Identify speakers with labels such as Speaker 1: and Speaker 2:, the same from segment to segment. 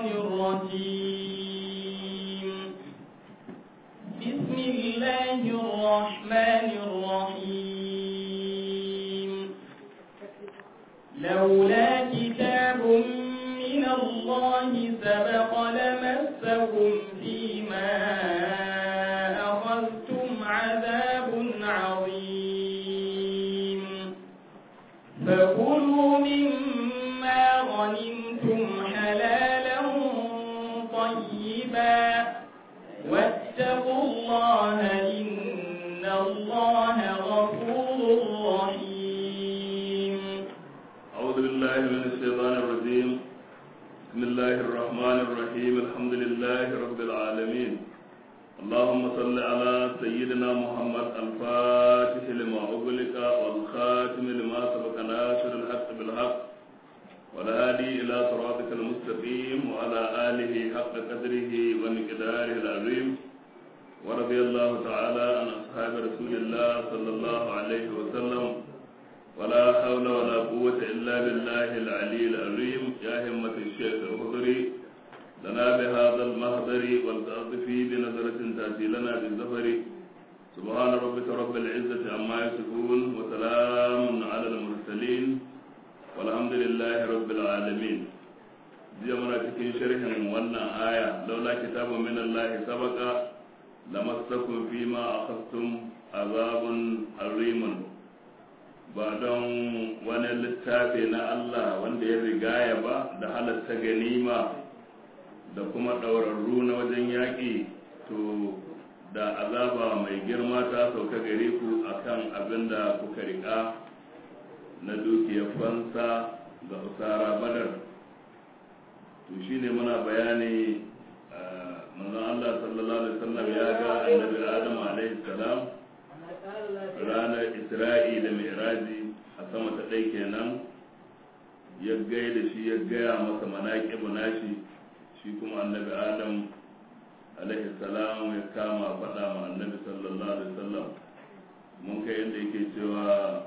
Speaker 1: الرجيم بسم الله الرحمن الرحيم لولا كتاب من الله سبق لمسكم فيما أخذتم عذاب عظيم فكلوا مما غنمتم حلالا طيبا واتقوا الله إن الله غفور رحيم
Speaker 2: أعوذ بالله من الشيطان الرجيم بسم الله الرحمن الرحيم الحمد لله رب العالمين اللهم صل على سيدنا محمد الفاتح لما أغلق والخاتم لما سبق ناصر الحق بالحق والهادي إلى صراطك المستقيم وعلى آله حق قدره ومقداره العظيم ورضي الله تعالى عن أصحاب رسول الله صلى الله عليه وسلم ولا حول ولا قوة إلا بالله العلي العظيم يا همة الشيخ الخضري لنا بهذا المهدر والتأطفي بنظرة تأتي لنا بالزفر سبحان ربك رب العزة عما يصفون وسلام على المرسلين والحمد لله رب العالمين jiya muna cikin sharhin wannan aya laula kitabu min Allah sabaqa lamassakum fima akhadtum azabun arimun ba don wani littafi na Allah wanda ya rigaya ba da halatta ganima da kuma ɗaurarru na wajen yaƙi to da azaba mai girma ta sauka gare ku akan abin da kuka riƙa na dukiyar fansa ga usara badar to shine muna bayani manzon Allah sallallahu alaihi wasallam ya ga annabi Adam alaihi salam ranar Isra'i da Mi'raji a sama ta ɗai kenan ya gaida shi ya gaya masa manaƙibu nashi shi kuma annabi Adam alaihi salam ya kama faɗa ma annabi sallallahu alaihi wasallam mun kai yadda yake cewa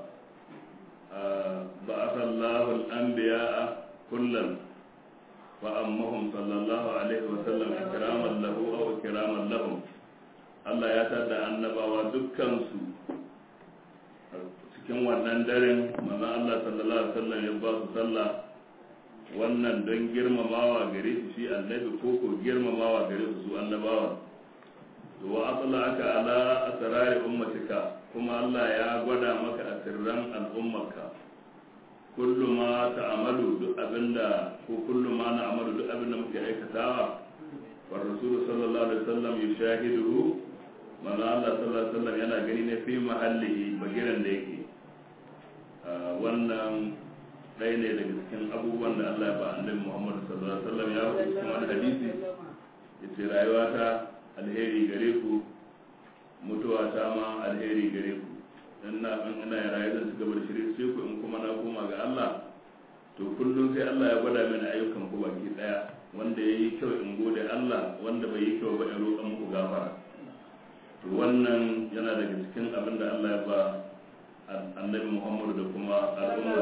Speaker 2: ba'atha Allahu al-anbiya'a kullan فأمهم صلى الله عليه وسلم إكراما له أو إكراما لهم Allah ya tada annabawa dukkansu cikin wannan daren manzon Allah sallallahu alaihi wasallam ya ba su sallah wannan don girmamawa gare su shi annabi ko ko girmamawa gare su su annabawa to wa aka ala asrari ummatika kuma Allah ya gwada maka asirran al'ummarka kullu ma ta'amalu duk abinda ko kullu ma na'amalu duk abinda muke aikatawa wa rasulullahi sallallahu alaihi wasallam yushahiduhu manzo Allah sallallahu alaihi wasallam yana gani ne fi mahallihi bagiran da yake wannan ɗaya ne daga cikin abubuwan da Allah ya ba annabi Muhammad sallallahu alaihi wasallam ya faɗi cikin wani hadisi yace rayuwa ta alheri gare ku mutuwa ta ma alheri gare ku in na in ina rayu zan ci gaba da shirye sai ku in kuma na koma ga Allah to kullum sai Allah ya gwada mini ayyukan ku baki daya wanda yayi kyau in gode Allah wanda bai yi kyau ba in roƙa muku gafara to wannan yana daga cikin abin da Allah ya ba annabi Muhammad da kuma al'umma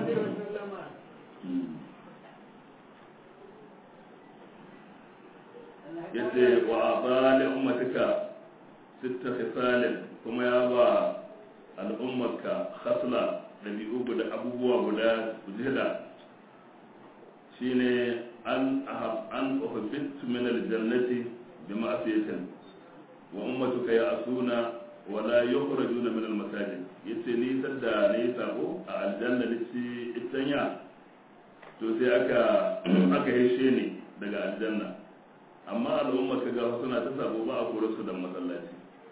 Speaker 2: yace wa abali ummatika sitta khisalin kuma ya ba al'ummarka hasla ɗabi'u guda abubuwa guda jida shine an an uhibtu min aljannati bi ma'siyatin wa ummatuka ya'suna wa la yukhrajuna min almasajid yace ni sadda ne sabo a aljanna lici itanya to sai aka aka hishe ni daga aljanna amma al'ummarka ga suna ta sabo ba a kore su da masallaci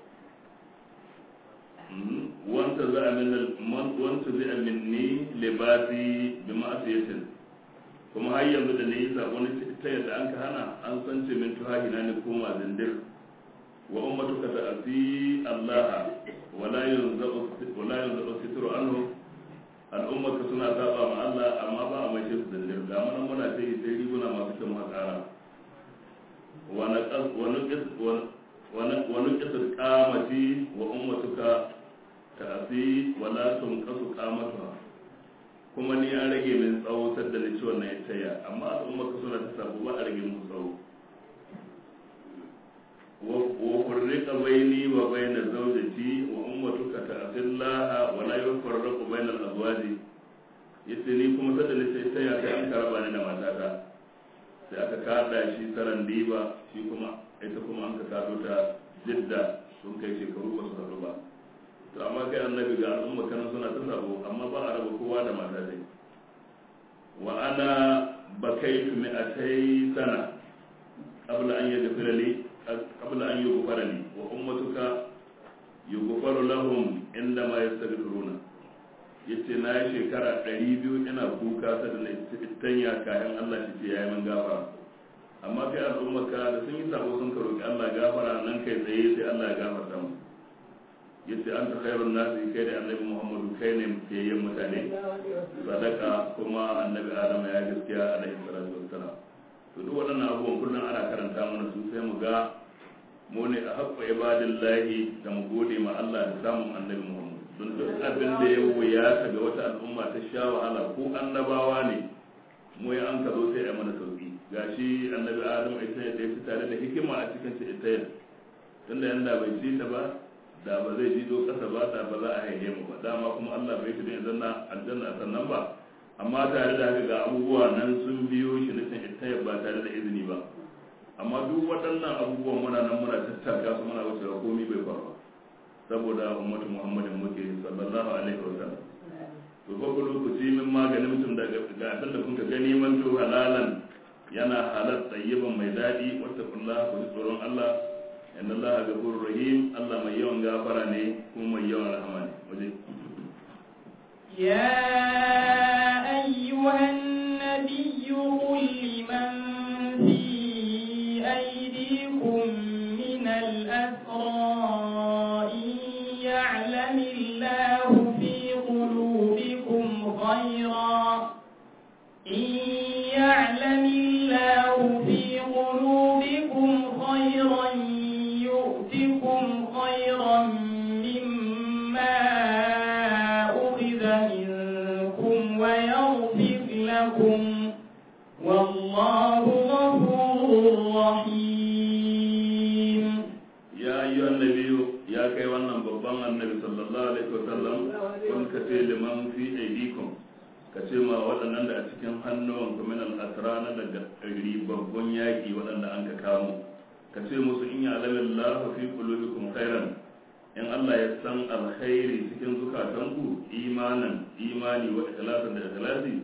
Speaker 2: wanta za a wanta zai a minni libasi bi ma'asiyatin kuma har yanzu da ne yi sabon ta yadda an ka hana an san ce min tuhahi na ni koma zindir wa ummatu ka ta'asi Allah wala yunza'u wala yunza'u sitru anhu al'ummaka suna saba ma Allah amma ba a mai su zindir ga mana muna sai sai riguna masu kyan makara wa naqas wa nuqis wa nuqis qamati wa ummatuka ta'asi wala tunqasu qamatuha kuma ni an rage min tsawo sadda ni ci wannan ittaya amma al'umma ka suna ta sabo ba a rage musu tsawo wa furriqa baini wa baina zawjati wa ummatuka ta'tillaha wa la yufarraqu baina al-azwaji yace ni kuma sadda ni sai ittaya sai an karaba ni da matata sai aka kada shi saran diba shi kuma ita kuma an ka kado ta jidda sun kai shekaru ba su haɗu ba to amma kai annabi ga al'umma kana suna ta sabo amma ba a raba kowa da mata dai wa ana bakaitu mi'atai sana qabla an yaghfira li qabla an yughfara li wa ummatuka yughfaru lahum inda ma yastaghfiruna yace na yi shekara 200 ina kuka ta da tanya kayan Allah shi ce yayi min gafara amma kai al'ummarka da sun yi sabo sun ka roki Allah gafara nan kai tsaye sai Allah ya gafarta mu yace an ta khairun nasi kai da annabi Muhammadu kai ne fiyayyen mutane sadaka kuma annabi Adam ya gaskiya alaihi salatu wassalam to duk waɗannan abubuwan kullum ana karanta mana su sai mu ga mu ne a haƙƙa ibadillahi da mu gode ma Allah da samun annabi Muhammad don duk abin da ya wuya ta ga wata al'umma ta sha wahala ko annabawa ne mu ya an ka zo sai a mana sauki gashi annabi Adam ita ya tafi tare da hikima a cikin ta ita tunda yanda bai ci ta ba da ba zai jido kasa ba ta ba za a haihe mu ba dama kuma Allah bai shi zanna aljanna sannan ba amma tare da haka ga abubuwa nan sun biyo shi na can ita ba tare da izini ba amma duk waɗannan abubuwan muna nan muna tattaka su muna wuce komi bai faru saboda ummatu muhammadin muke sallallahu alaihi wa sallam to fa lokaci min maganin mutum daga ga abin da kun gani man to halalan yana halal tayyiban mai daɗi wata kullaha ku tsoron Allah inna allaha ghafurur rahim Allah mai yawan gafara ne kuma mai yawan rahama ne waje
Speaker 1: يا أيها النبي قل لمن في أيديكم من الأسرى إن يعلم الله في قلوبكم خيرا إن يعلم الله في قلوبكم خيرا يؤتكم خيرا مما أخذ منكم ويغفر لكم والله غفور رحيم
Speaker 2: ya ayyuha annabiyu ya kai wannan babban annabi sallallahu alaihi wa sallam kun ka ce liman fi aidikum ka ce ma waɗannan da a cikin hannuwan ku min al-asra na daga babban yaki waɗanda an ka kamo ka ce musu in ya'lamu Allah fi qulubikum khairan in Allah ya san alkhairi cikin zukatanku imanan imani wa ikhlasan da ikhlasi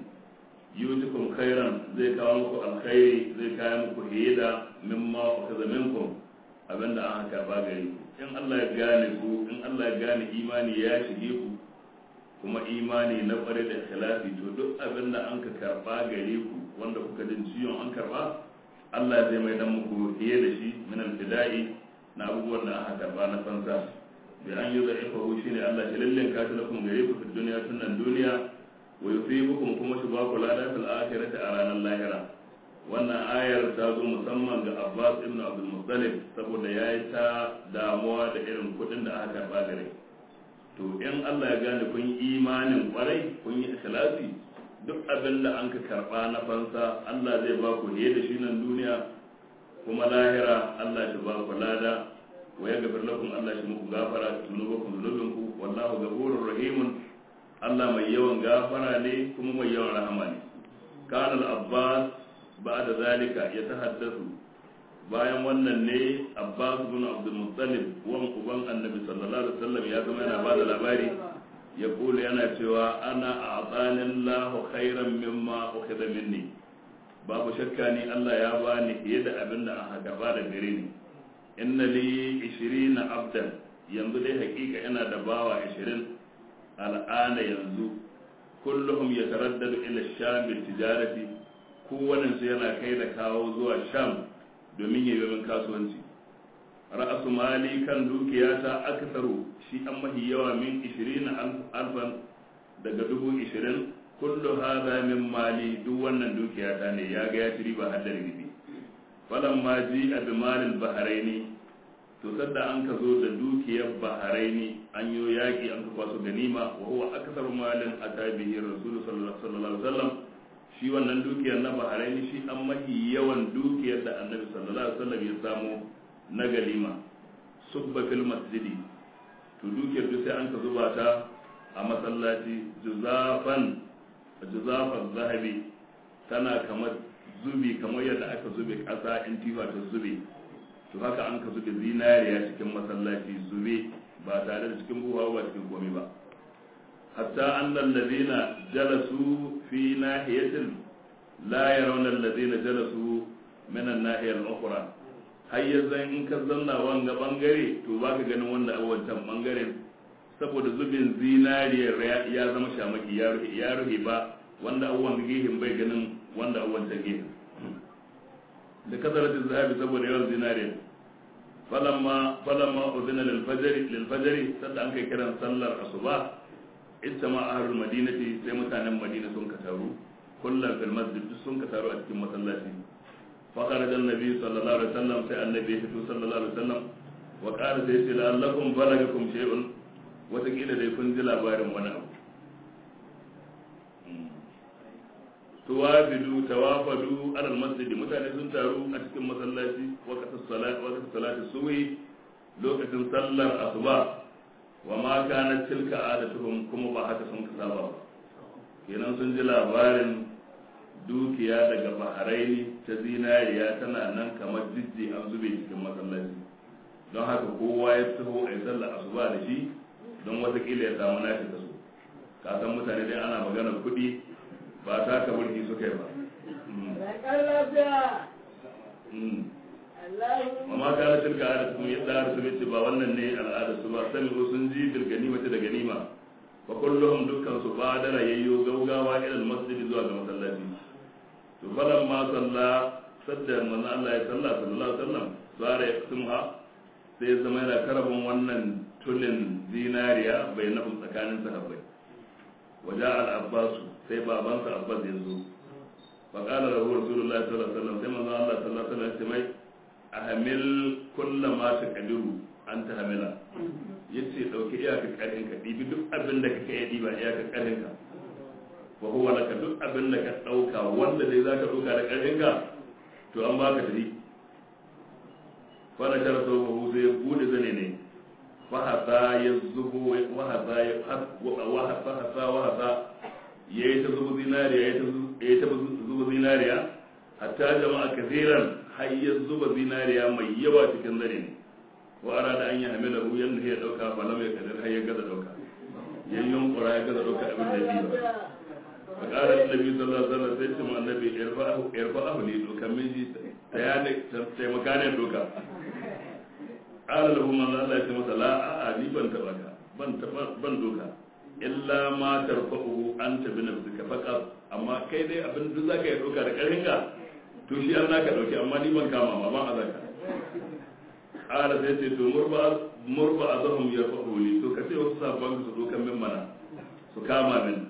Speaker 2: yutukum khairan zai kawo muku alkhairi zai kawo muku hida mimma ukaza minkum abinda an haka ba gare ku in Allah ya gane ku in Allah ya gane imani ya shige ku kuma imani na kware da ikhlasi to duk abinda an ka karba gare ku wanda kuka jin ciwon an karba Allah zai mai dan muku hiye da shi min alfida'i na abubuwan da aka karba na fansa bi an yi za'ifahu shine Allah shi lallen ka ta kuma gare ku fi duniya tun nan duniya wa yusibukum kuma shi ba ku lada fil akhirati a ranar lahira wannan ayar ta zo musamman ga Abbas ibn Abdul Muttalib saboda yayi ta damuwa da irin kudin da aka karba gare to in Allah ya gane kun yi imanin kwarai kun yi ikhlasi duk abin da an ka karba na fansa Allah zai ba ku ne da shi nan duniya kuma lahira Allah shi ba ku lada wa ya gafir lakum Allah shi muku gafara zunubakum zunubinku wallahu ghafurur rahimun Allah mai yawan gafara ne kuma mai yawan rahama ne kana al-abbas ba'da zalika yatahaddathu bayan wannan ne abbas bin abdul muttalib wan uban annabi sallallahu alaihi wasallam ya zama yana bada labari ya kula yana cewa ana a'tanin lahu khairan mimma ukhidha minni babu shakka ni Allah ya bani fiye da abin da aka gaba da gare ni inna li 20 abdan yanzu dai hakika ina da bawa 20 al'ana yanzu kulluhum yataraddadu ila sham bil tijarati kowannen su yana kai da kawo zuwa sham domin yayi min kasuwanci ra'asu mali kan dukiyata aksaru shi an mahi yawa min 20 alfan daga dubu 20 kullu hadha min mali duk wannan dukiyata ne ya ga ya ci riba har da ribi falan ma ji a bimalin baharaini to sadda an ka zo da dukiyar baharaini an yi yaƙi an ka kwaso ganima wa huwa akthar malin atabihi rasul sallallahu alaihi wasallam shi wannan dukiyar na baharaini shi an mahi yawan dukiyar da annabi sallallahu alaihi wasallam ya samu na galima subba fil masjidi to dukiyar duk sai an ka zuba ta a masallaci juzafan juzafan zahabi tana kamar zubi kamar yadda aka zube ƙasa in tifa ta zube to haka an ka zube zinariya cikin masallaci zube ba tare da cikin buwa ba cikin komai ba hatta annal ladina jalasu fi nahiyatin la yarawna alladhina jalasu min an-nahiyah al-ukhra har yanzu in ka zanna wanga bangare to baka ganin wanda a wancan bangaren saboda zubin zinariyar ya zama shamaki ya rufe ya rufe ba wanda abubuwan gehin bai ganin wanda abubuwan ta gehin da kasaratin zahabi saboda yawan zinariyar falamma falamma udhina lil fajr lil fajr sadda an kai kiran sallar asuba ittama ahlul madinati sai mutanen madina sun ka taru kullum fil masjid sun ka taru a cikin masallaci fa kharaja annabi sallallahu alaihi wasallam sai annabi ya fito sallallahu alaihi wasallam wa qala sai ce la'allakum balagakum shay'un watakila dai kun ji labarin wani abu tuwafidu tawafadu alal masjidi mutane sun taru a cikin masallaci waqtas salat waqtas salati subhi lokacin sallar asuba wa ma kana tilka adatuhum kuma ba haka sun ka saba ba kenan sun ji labarin dukiya daga baharaini ta zinariya tana nan kamar jijji an zube cikin masallaci don haka kowa ya taho a yi sallar asuba da shi don watakila ya samu nashi da su kasan mutane dai ana maganar kuɗi ba ta ka burki suka yi ba amma ka na tilka da su yadda har su ce ba wannan ne al'ada su ba sami sun ji bil ganima da ganima fa kulluhum dukkan su ba da rayayyo gaugawa ila masjidi zuwa ga masallaci to falan ma salla sadda manzo Allah ya salla sallallahu alaihi wasallam sare ya kusumha sai zama yana karabin wannan tulin zinariya bai nafi tsakanin sahabbai waje al-abbasu sai babansa abbas ya zo faƙala da huwa rasulullahi sallallahu alaihi wasallam sai manzo Allah sallallahu alaihi wasallam mai ahamil kulla ma ta kadiru an ta hamila yace dauki iyaka karin ka dibi duk abin da kake yi diba iyaka karin ka wa huwa laka duk abin da ka dauka wanda dai zaka dauka da karin ka to an baka dari fa na shara sau ba sai ya bude zane ne fahasa ya zubo wahasa ya wahasa wahasa ya yi ta zubo zinariya ya yi ta zubo zinariya hatta jama'a kaziran har ya zuba zinariya mai yawa cikin zane ne wa ara da an yi hamila hu yanda ya dauka ba lam ya kadir har ya gaza dauka ya yunkura ya gaza dauka abin da ya ba fa qala annabi sallallahu alaihi wasallam sai ce annabi irfa'ahu irfa'ahu li doka miji ta ya ne taimaka ne doka qala lahu man Allah ya ce masa la a ni ban taba ka ban taba ban doka illa ma tarfa'uhu anta bi nafsika faqat amma kai dai abin duk zaka yi doka da karfin ka to shi an naka dauki amma ni ban kama ma ban azaka qala sai ce to murba murba azhum yarfa'u li to kace wasu sabban su dokan min mana su kama min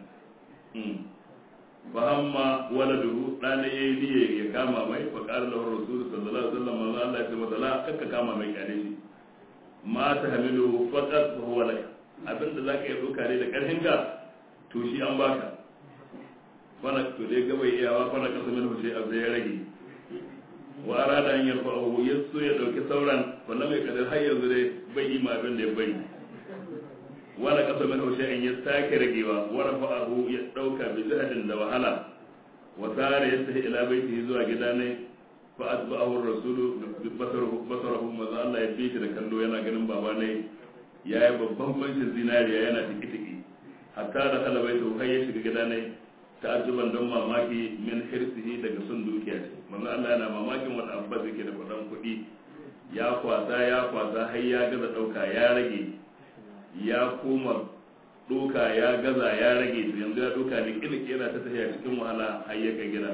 Speaker 2: fa amma waladuhu dana yayi niyya ya kama mai fa qala lahu rasul sallallahu alaihi wasallam Allah ya ce masa la kakka kama mai kare shi ma ta hamilu faqat fa huwa lak abinda zaka yi doka ne da karfin ka to shi an baka fana to dai gaba iyawa fana kasa min sai abu ya rage wa arada an yarfa'u yaso ya dauki sauran wannan mai kadar har yanzu dai bai yi ma abin da ya bai wala kasa min sai an ya sake ragewa wa rafa'ahu ya dauka bi zahadin da wahala wa sare ya tafi ila baiti zuwa gida ne fa atba'ahu ar-rasulu basarahu basarahu maza Allah ya bi shi da kallo yana ganin baba ne yayi babban bancin zinariya yana tiki tiki hatta da kala baitu har ya shiga gida ne ta'ajjuban don mamaki min hirsihi daga sun dukiya ce manzo Allah yana mamakin wanda abbas yake da kudan kuɗi ya kwasa ya kwasa har ya gaza ɗauka ya rage ya koma ɗoka ya gaza ya rage to yanzu ya ɗoka ne kila yana ta tafiya cikin wahala har ya kai gida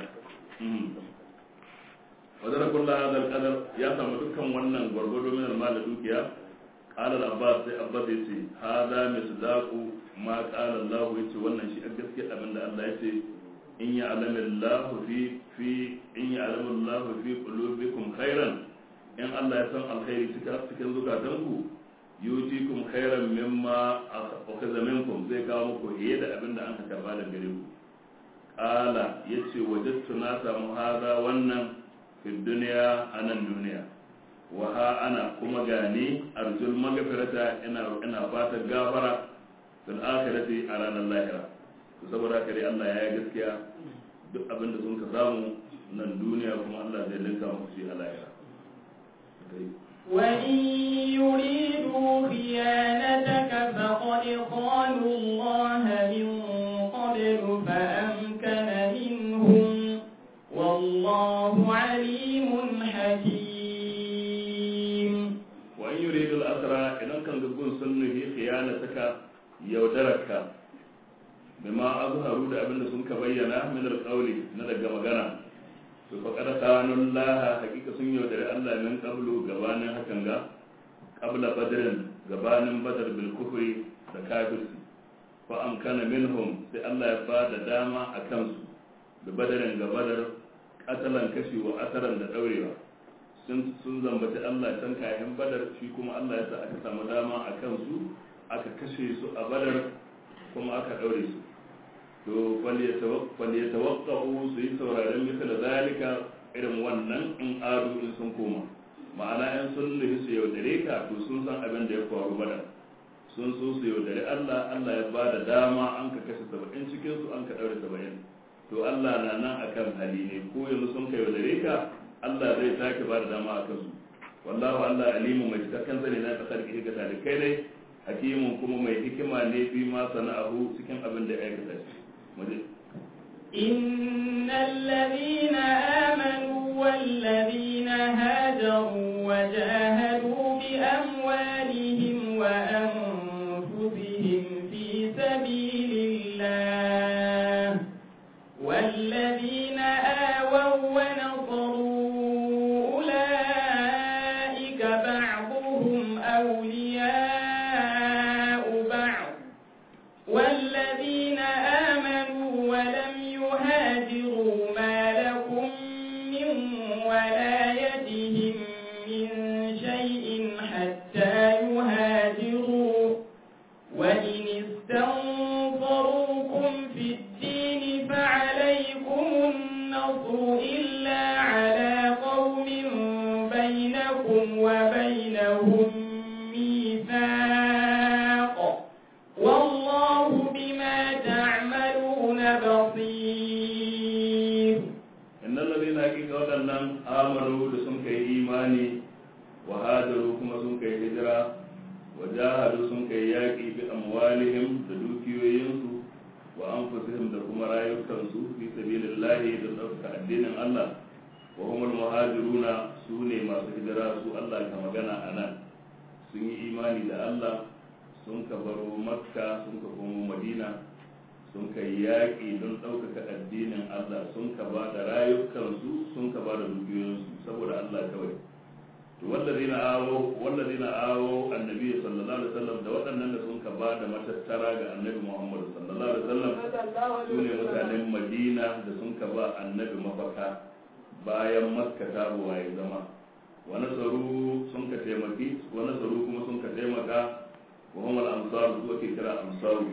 Speaker 2: wajen kulla hadal kadar ya samu dukkan wannan gwargwado min almal da dukiya qala abbas sai abbas yace hada misdaqu ma qala allah yace wannan shi gaskiya abinda allah yace in ya'lamu allah fi fi in ya'lamu allah fi qulubikum khairan in Allah ya san alkhairi cikin zukatanku yutikum khairan mimma akhadha minkum zai kawo muku fiye da abin da an ka karba da gare ku qala yace wajadtu na samu hada wannan fi duniya anan duniya wa ha ana kuma gani arjul magfirata ina ina fatan gafara fil akhirati a ranar lahira to saboda haka dai Allah ya yi gaskiya duk abin da sun ka samu nan duniya kuma Allah zai linka muku shi a lahira
Speaker 1: وإن يريدوا خيانتك فقد خانوا الله من قبل فأمكن منهم والله عليم حكيم
Speaker 2: وإن يريد الأسرى إذا كان تكون سنه خيانتك يودرك بما أظهروا da abin da sun ka bayyana min alƙawli na daga magana to fa kada kanun laha hakika sun yaudari Allah min qablu gabanin hakan ga qabla badrin gabanin badar bil kufri da kafirci fa amkana minhum sai Allah ya bada dama a kansu da badarin ga badar katalan kashi wa asaran da daurewa sun sun zambaci Allah can kayan badar shi kuma Allah ya sa aka samu dama a kansu aka kashe su a badar kuma aka daure su to falyatawaqqa'u su yi sauraren misal zalika irin wannan in adu in sun koma ma'ana in sun nufi su yaudare ka to sun san abin da ya faru bada sun so su yaudare Allah Allah ya ba da dama an ka kashe saba'in cikin su an ka daure saba'in to Allah na nan akan hali ne ko yanzu sun ka yaudare ka Allah zai sake ba da dama a kansu wallahu Allah alimu mai cikakken zane na kasar ki ga talikai dai hakimun kuma mai hikima ne fi ma sana'ahu cikin abin da ya aikata shi
Speaker 1: إن الذين آمنوا والذين هاجروا وجاهدوا بأموالهم وأنفسهم في سبيل الله والذين آووا ونصروا أولئك بعضهم أولياء بعض والذين آمنوا ولم يهاجروا ما لكم من ولايتهم من شيء حتى يهاجروا وإن استنصروكم في الدين فعليكم النصر إلا على قوم بينكم وبينهم ميثاق والله بما تعملون بصير
Speaker 2: inna ladina hakika waɗannan amanu da sun kai imani wa hajaru kuma sun kai hijira wa jahadu sun kai yaƙi bi amwalihim da dukiyoyinsu wa anfusihim da kuma rayukansu fi sabilillahi da ɗaukaka addinin Allah wa humul muhajiruna su ne masu hijira su Allah ka magana a nan sun yi imani da Allah sun ka baro makka sun ka komo madina sun ka yi yaƙi don ɗaukaka addinin Allah sun ka ba da rayukansu sun ka ba da dukiyoyinsu saboda Allah kawai to wallazina awo wallazina awo annabi sallallahu alaihi wasallam da waɗannan da sun ka ba da matattara ga annabi Muhammad sallallahu alaihi wasallam su ne mutanen Madina da sun ka ba annabi mafaka bayan Makka ta ya zama wa nasaru sun ka taimaki wa nasaru kuma sun ka taimaka wa hum al-ansar su ake kira ansaru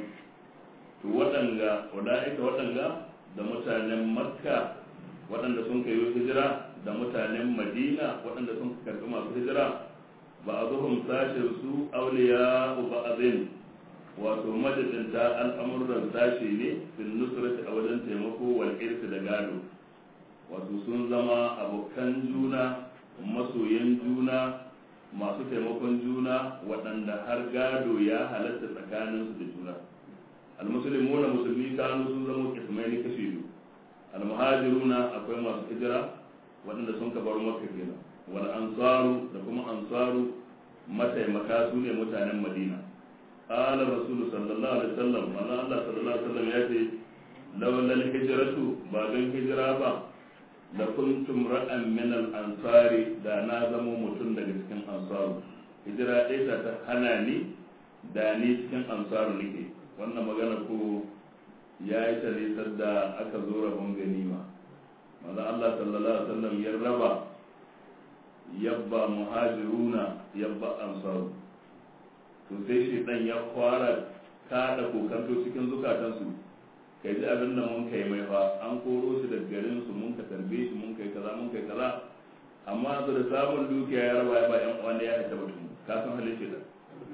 Speaker 2: to waɗanga wada'ika waɗanga da mutanen makka waɗanda sun kai hijira da mutanen madina waɗanda sun karɓi masu hijira ba a zuhun sashen su auliya ba'azin wato majalisinta al'amuran sashe ne fil nusrati a wajen taimako wal irsi da gado wato sun zama abokan juna masoyan juna masu taimakon juna waɗanda har gado ya halatta tsakaninsu da juna almusulmuna musulmi kanu sun zama kismaini kashi biyu almuhajiruna akwai masu hijira waɗanda sun kabar makka kenan wal ansaru da kuma ansaru mataimaka su ne mutanen madina qala rasul sallallahu alaihi wasallam manzo Allah sallallahu alaihi wasallam ya ce lawla hijratu ba don hijira ba la kuntum ra'an min al ansari da na zama mutum daga cikin ansaru hijira ɗaya ta hana ni da ni cikin ansaru nake wannan magana ko ya yi talisar da aka zo rabon ganima maza Allah sallallahu alaihi wasallam ya raba yabba muhajiruna yabba ansaru to sai shi dan ya fara kada kokanto cikin zukatansu kai ji abin da mun kai mai fa an koro shi daga garin su mun ka tarbe shi mun kai kaza mun kai kaza amma su da samun dukiya ya raba ya ba yan uwan ya haita mutum ka san halin shi da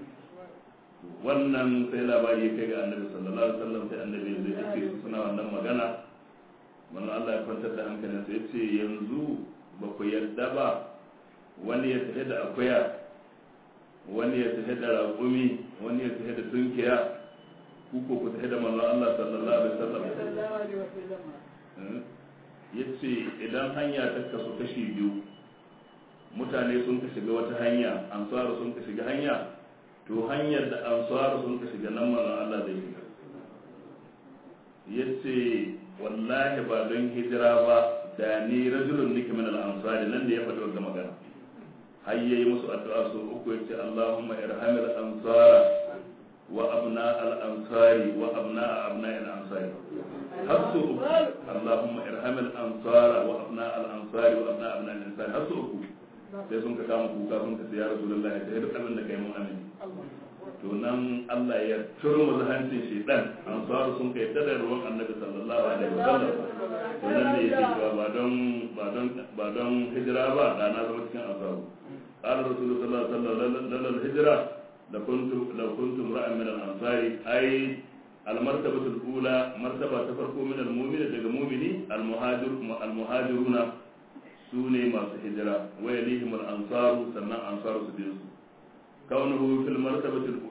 Speaker 2: wannan sai labari ya kai ga annabi sallallahu alaihi wasallam sai annabi zai ce suna wannan magana wannan Allah ya kwantar da hankalin sa yace yanzu ba ku yarda ba wani ya tafi da akuya wani ya tafi da raƙumi wani ya tafi da tunkiya ku ko ku tafi da manzon Allah sallallahu alaihi wasallam yace idan hanya ta kasu kashi biyu mutane sun ka shiga wata hanya ansaru sun ka shiga hanya to hanyar da ansaru sun ka shiga nan manzon Allah zai shiga yace wallahi ba don hijira ba da ni rajulun nake min al-ansari nan da ya faɗi wannan magana har yayi musu addu'a so uku yace Allahumma irhamil ansara wa abna al-ansari wa abna abna al-ansari har so uku Allahumma irhamil ansara wa abna al-ansari wa abna abna al-ansari har so uku sai sun ka kama kuka sun ka ya rasulullah ya duk abin da kai mun amin to nan Allah ya turmu hancin shedan ansaru sun kai tada ruwan annabi sallallahu alaihi wasallam to nan ne yake cewa ba don ba don ba don hijira ba da na zama cikin ansaru qala rasulullah sallallahu alaihi wasallam lal hijra la kuntum la kuntum ra'an min al-ansari ay al-martabatu al-ula martaba ta farko min al-mu'min daga mu'mini al-muhajir al-muhajiruna su ne masu hijira wa yalihim al-ansaru sannan ansaru su biyu su kaunuhu fil martabatil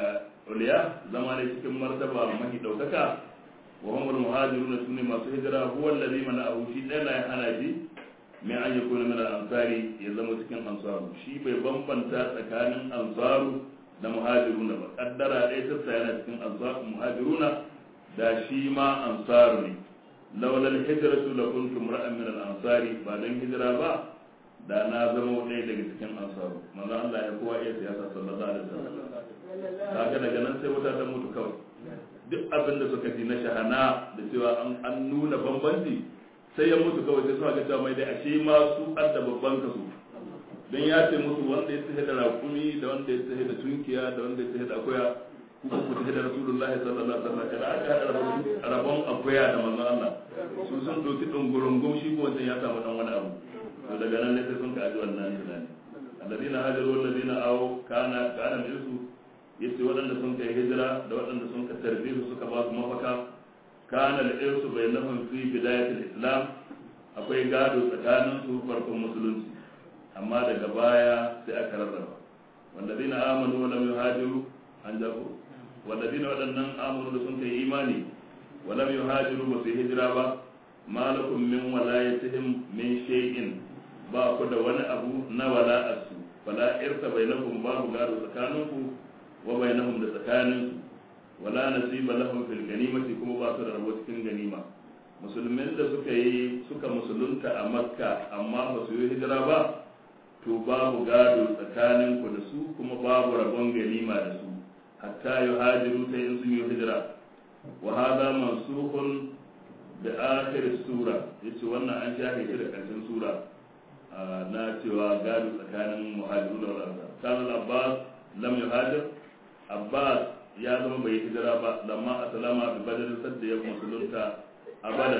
Speaker 2: uliya zama ne cikin martaba mahi daukaka wa hum al-muhajirun su ne masu hijira huwa alladhi mana'ahu shi dai la hana shi mai an yakuna min al-ansari ya zama cikin ansaru shi bai bambanta tsakanin ansaru da muhajiruna ba kaddara dai ta yana cikin ansaru muhajiruna da shi ma ansaru ne laula al-hijratu la kuntum ra'an min al-ansari ba dan hijira ba da na zama ɗaya daga cikin ansaru manzo Allah ya kowa iya siyasa sallallahu alaihi wasallam kaga daga nan sai wuta ta mutu kawai duk abin da suka ji na shahana da cewa an nuna bambanci sai ya mutu kawai sai suka ga cewa mai dai ashe ma su adda babban kaso don ya ce musu wanda ya tsaye da rakumi da wanda ya tsaye da tunkiya da wanda ya tsaye da akuya kuma ku tafi da rasulullahi sallallahu alaihi wasallam kada aka hada rabon akuya da manzon Allah su sun doki dungurungum shi ko wancan ya samu dan wani abu to daga nan ne sai sun kaji wannan tunani alladina hajaru alladina aw kana kana minsu yace waɗanda sun kai hijira da waɗanda sun ka tarbe su suka ba su mafaka kana al-irsu bainahum fi bidayat al-islam akwai gado tsakanin su farkon musulunci amma daga baya sai aka rarraba walladina amanu wa lam yuhajiru an jago walladina waɗannan amanu da sun kai imani wa lam yuhajiru ba su hijira ba malakum min walayatihim min shay'in ba ku da wani abu na wala'arsu wala irta bainakum babu gado tsakaninku wa bainahum da tsakaninsu wala nasiba lahum fil ganimati kuma ba su da rabo cikin ganima musulmin da suka yi suka musulunta a makka amma ba su yi hijira ba to babu gado tsakaninku da su kuma babu rabon ganima da su hatta yuhajiru ta in sun yi hijira wa hada mansukhun da akhir sura yace wannan an shafe shi da karshen sura na cewa gado tsakanin muhajiru da ansar kana abbas lam yuhajir abbas ya zama bai hijira ba lamma aslama bi badar sadda ya musulunta a badar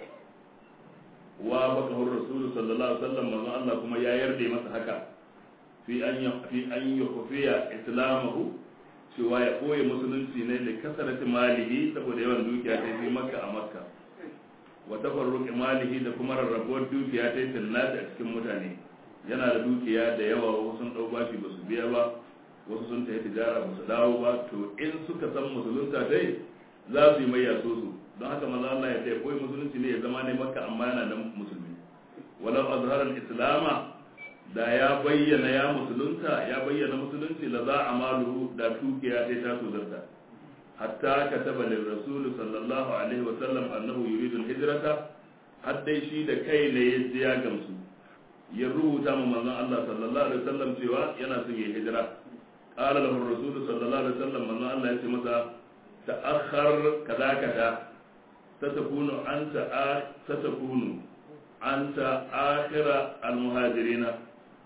Speaker 2: wa baka rasul sallallahu alaihi wasallam manzo Allah kuma ya yarda masa haka fi an fi an yukhfiya islamahu cewa ya koyi musulunci ne da kasarati malihi saboda yawan dukiya ta fi makka a makka wa tafarruq malihi da kuma rarrabuwar dukiya ta yi a cikin mutane yana da dukiya da yawa wasu sun dau bashi ba su biya ba wasu sun tafi tijara ba su dawo ba to in suka san musulunta dai za su yi mai yaso su don haka maza Allah ya taya koyi musulunci ne ya zama ne makka amma yana da musulmi walau azharar islama da ya bayyana ya musulunta ya bayyana musulunci la za a maluhu da dukiya ta ta tozarta hatta kataba lil rasul sallallahu alaihi wa sallam annahu yuridu al-hijrata har dai shi da kai ne ya ji ya gamsu ya rubuta ma manzon Allah sallallahu alaihi wa sallam cewa yana son ya hijira qala lahu ar-rasul sallallahu alaihi wa sallam manzon Allah ya ce masa ta'akhkhar kaza kaza satakunu anta satakunu anta akhira al-muhajirin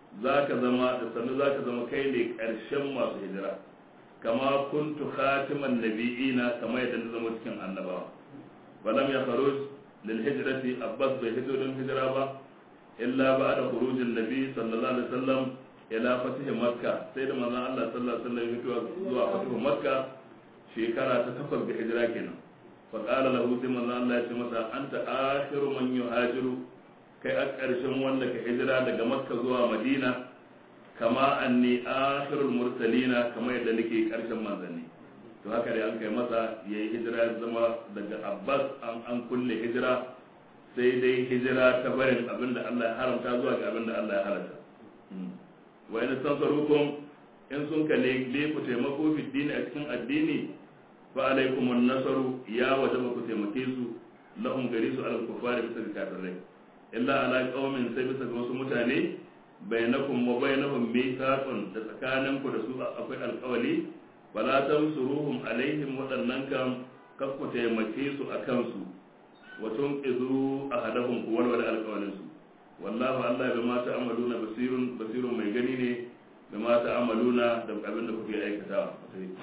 Speaker 2: zaka zama da sannu zaka zama kai ne karshen masu hijira kama kuntu khatiman nabiyina kama yadda na zama cikin annabawa falam ya kharuj lil hijrati abbas bai hito don hijira ba illa ba'da khurujin nabi sallallahu alaihi wasallam ila fatih makka sai da manzon Allah sallallahu alaihi wasallam ya fito zuwa fatih makka shekara ta takwas ga hijira kenan fa qala lahu sai manzon Allah ya ce masa anta akhiru man yuhajiru kai a ƙarshen wanda ka hijira daga makka zuwa madina kama anni akhirul mursalina kama yadda nake ƙarshen manzanni to haka dai an kai masa yayi hijira ya zama daga abbas an an kulle hijira sai dai hijira ta barin abinda Allah ya haramta zuwa ga abinda Allah ya halatta wa in tansarukum in sun ka ne ku taimako fi dini a cikin addini fa alaikum nasaru ya wajaba ku taimake su lahum gari su alal kufari bisa ga kafirai illa ala qaumin sai bisa ga wasu mutane bainakum wa bainahum mithaqun da tsakanin ku da su akwai alƙawali wala tamsuruhum alaihim waɗannan kam kar ku taimake su akan su wa tunqizu ahadahum ku walwala alƙawalin su wallahu Allah bi ma ta'amaluna basirun basirun mai gani ne bi ma ta'amaluna da abin da kuke aikatawa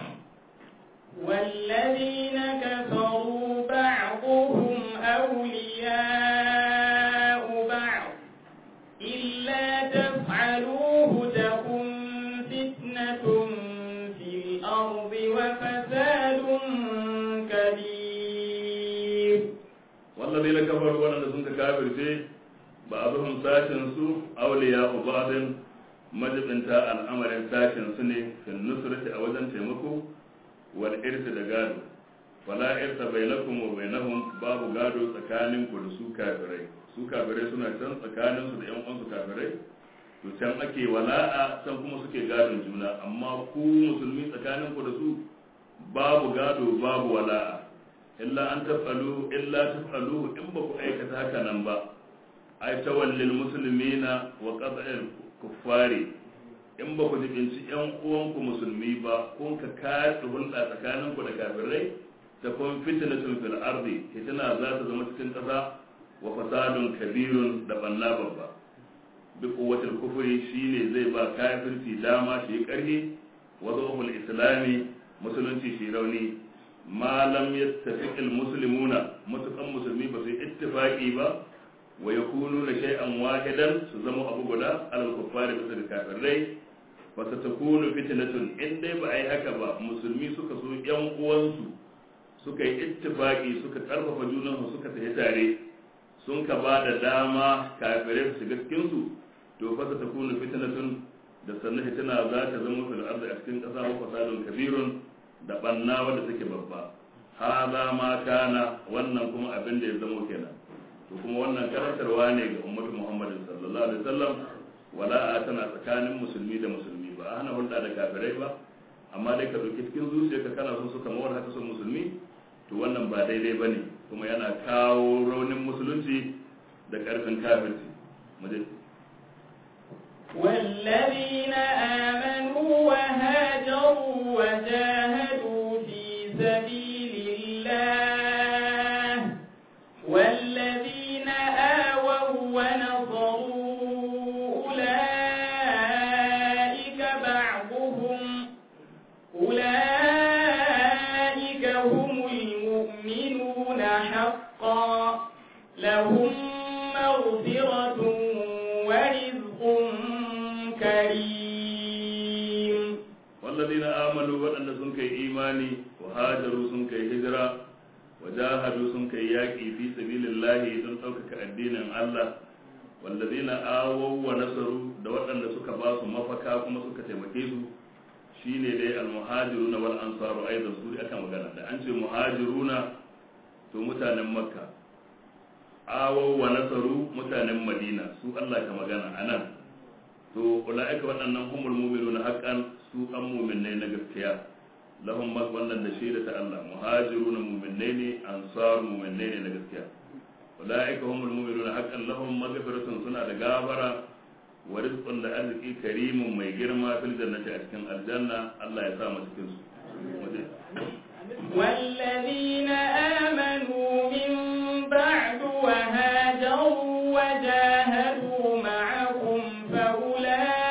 Speaker 1: والذين كفروا بعضهم أولياء بعض إلا تفعلوه تكن فتنة في الأرض وفساد كبير
Speaker 2: والذين كفروا ولن سنك كافر شيء بعضهم ساشن سو أولياء بعض majibinta al'amarin sashen su ne fin nusrati a wajen taimako wal irsi da gado wala irsa bainakum wa bainahum babu gado tsakanin ku da su kafirai su kafirai suna can tsakanin su da yan uwansu kafirai to can ake wala'a can kuma suke gadon juna amma ku musulmi tsakanin ku da su babu gado babu wala'a illa an tafalu illa tafalu in ba ku aikata haka nan ba ai tawallil muslimina wa qat'il kuffari in ba ku jibinci yan uwanku musulmi ba kun ka kaɗa hulɗa tsakanin ku da kafirai ta kun fitnatun fil ardi fitina za ta zama cikin ƙasa wa fasadun kabirun da banna babba bi quwwatil kufri shine zai ba kafirci dama shi ƙarfi wa dhuhul islami musulunci shi rauni ma lam yattafiq al muslimuna mutukan musulmi ba su ittifaqi ba wa yakununa shay'an wahidan su zama abu guda alal kuffari bisa da kafirai wa satakunu fitnatun in dai ba ai haka ba musulmi suka so yan uwansu suka yi ittifaqi suka karfafa junansu suka tafi tare sun ka ba da dama kafirai su shiga cikin su to fa satakunu fitnatun da sannan fitina za ta zama fil ardi a cikin kasa wa fasadun kabirun da banna wanda take babba hada ma kana wannan kuma abin da ya zama kenan to kuma wannan karantarwa ne ga ummatu muhammadin sallallahu alaihi wasallam wala tana tsakanin musulmi da musulmi ba a hana hulɗa da kafirai ba amma dai ka ɗauki cikin zuciyarka kana son su kamar haka son musulmi to wannan ba daidai ba ne kuma yana kawo raunin musulunci da ƙarfin kafirci
Speaker 1: والذين آمنوا وهاجروا وجاهدوا في سبيل الله والذين آووا ونصروا أولئك بعضهم أولئك هم المؤمنون حقا لهم مغفرة ورزق كريم
Speaker 2: والذين آمنوا وأن سنك إيماني وهاجروا سنك هجرة وجاهدوا سنك ياكي في سبيل الله تنطوكك الدين الله والذين آووا ونصروا دوأن سك باس مفكا كما سك تمكيسوا shine dai almuhajiruna wal ansaru aidan su aka magana da an ce muhajiruna to mutanen makka awaw wa nasaru mutanen madina su Allah ka magana anan to ulaika waɗannan humul mu'minuna haqqan su an mu'minai na gaskiya lahum mag wannan da shaida ta Allah muhajiruna mu'minai ne ansar mu'minai ne na gaskiya ulaika humul mu'minuna haqqan lahum maghfiratun suna da gafara wa rizqun da arziki karimun mai girma fil jannati a cikin aljanna Allah ya sa mu cikin su
Speaker 1: والذين آمنوا من بعد وهاجروا وجاهدوا معكم فأولئك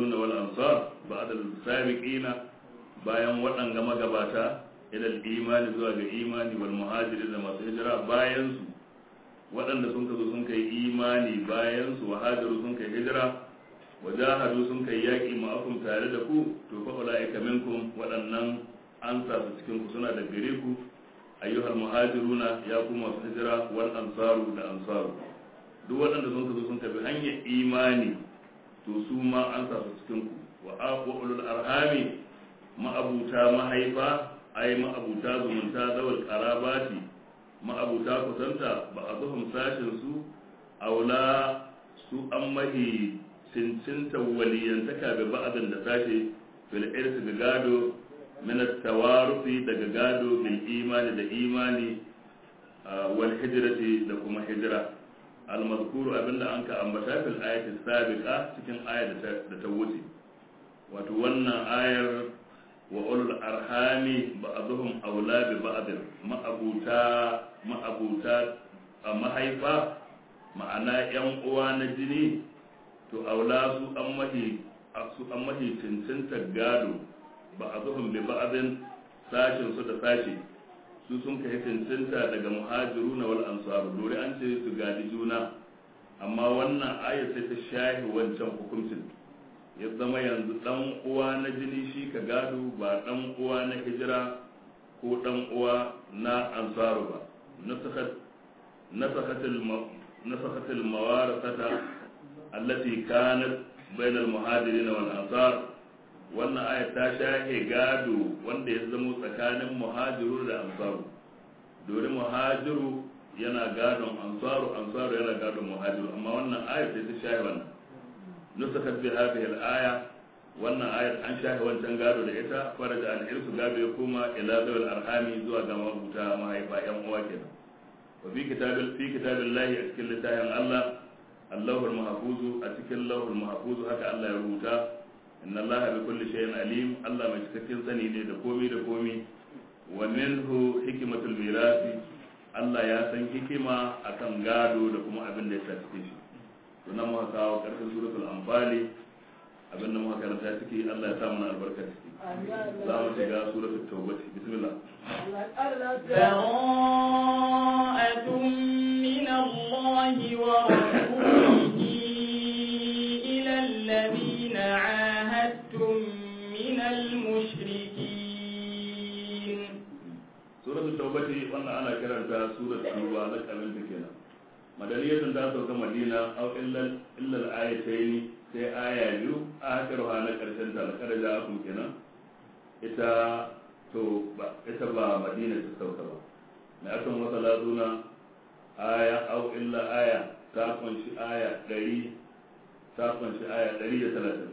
Speaker 2: muhajirun wal ansar ba'da al-sabiqina bayan waɗanga magabata ila imani zuwa ga imani wal muhajirin da masu hijira bayan su waɗanda sun kazo sun kai imani bayan su wahajiru sun kai hijira wajahadu sun kai yaƙi ma'akum tare da ku to fa ulaika minkum waɗannan an sa su cikin ku suna da gare ku ayyuhal muhajiruna ya ku masu hijira wal ansaru da ansaru duk waɗanda sun kazo sun tafi hanyar imani to su ma an sa su cikin ku wa aqulul arhami ma'abuta mahaifa ai ma'abuta zumunta zawal qarabati ma'abuta kusanta ba a zuhum sashin su aula su an mahi cincinta waliyantaka ga ba'adin da sashe fil irsi ga gado min tawarufi daga gado bil imani da imani wal hijrati da kuma hijira al mazkuru abinda an ka ambata fil ayati sabiqa cikin ayar da ta wuce wato wannan ayar wa ulul arhami ba'dhum awla bi ba'd ma'abuta ma'abuta a mahaifa ma'ana yan uwa na jini to aula su an mahi su an mahi cincinta gado ba'dhum bi ba'din sashin su da sashi su sun kai cincinta daga muhajiruna wal ansar dore an ce su gadi juna amma wannan ayar sai ta shahi wancan hukuncin ya zama yanzu dan uwa na jini shi ka gado ba dan uwa na hijira ko dan uwa na ansaru ba nasakatil mawarasata allati kanat bainal muhajirin wal ansar wannan aya ta shahe gado wanda ya zama tsakanin muhajiru da ansaru dole muhajiru yana gadon ansaru ansaru yana gadon muhajiru amma wannan aya ta shahe wannan nusakat bi hadhihi al-aya wannan ayar an shafe wancan gado da ita faraja an irsu gado ya koma ila zawil arhami zuwa ga mabuta mahaifa yan uwa kenan wa fi kitabil fi kitabillahi a cikin littafin Allah Allahul mahfuzu a cikin Allahul mahfuzu haka Allah ya rubuta inna Allah bi kulli shay'in alim Allah mai cikakken sani ne da komi da komi wa minhu hikmatul mirasi Allah ya san hikima akan gado da kuma abin da ya sa cikin shi sunan muka kawo ƙarshen suratul anfali abin da muka karanta ciki Allah ya sa mana albarka ciki za mu shiga suratul tawbah bismillah
Speaker 1: براءة من الله ورسوله إلى الذين عاهدتم من المشركين
Speaker 2: suratul tawbah wannan ana kiranta suratul tuba na kamin ta kenan madaniyatun ta sauka madina aw illal illal ayatayn sai aya biyu akhiruha na karshen ta kada da akum kenan ita to ba ita ba madina ta sauka ba na akan wata lazuna aya aw illa aya ta kunshi aya 100 ta kunshi aya 130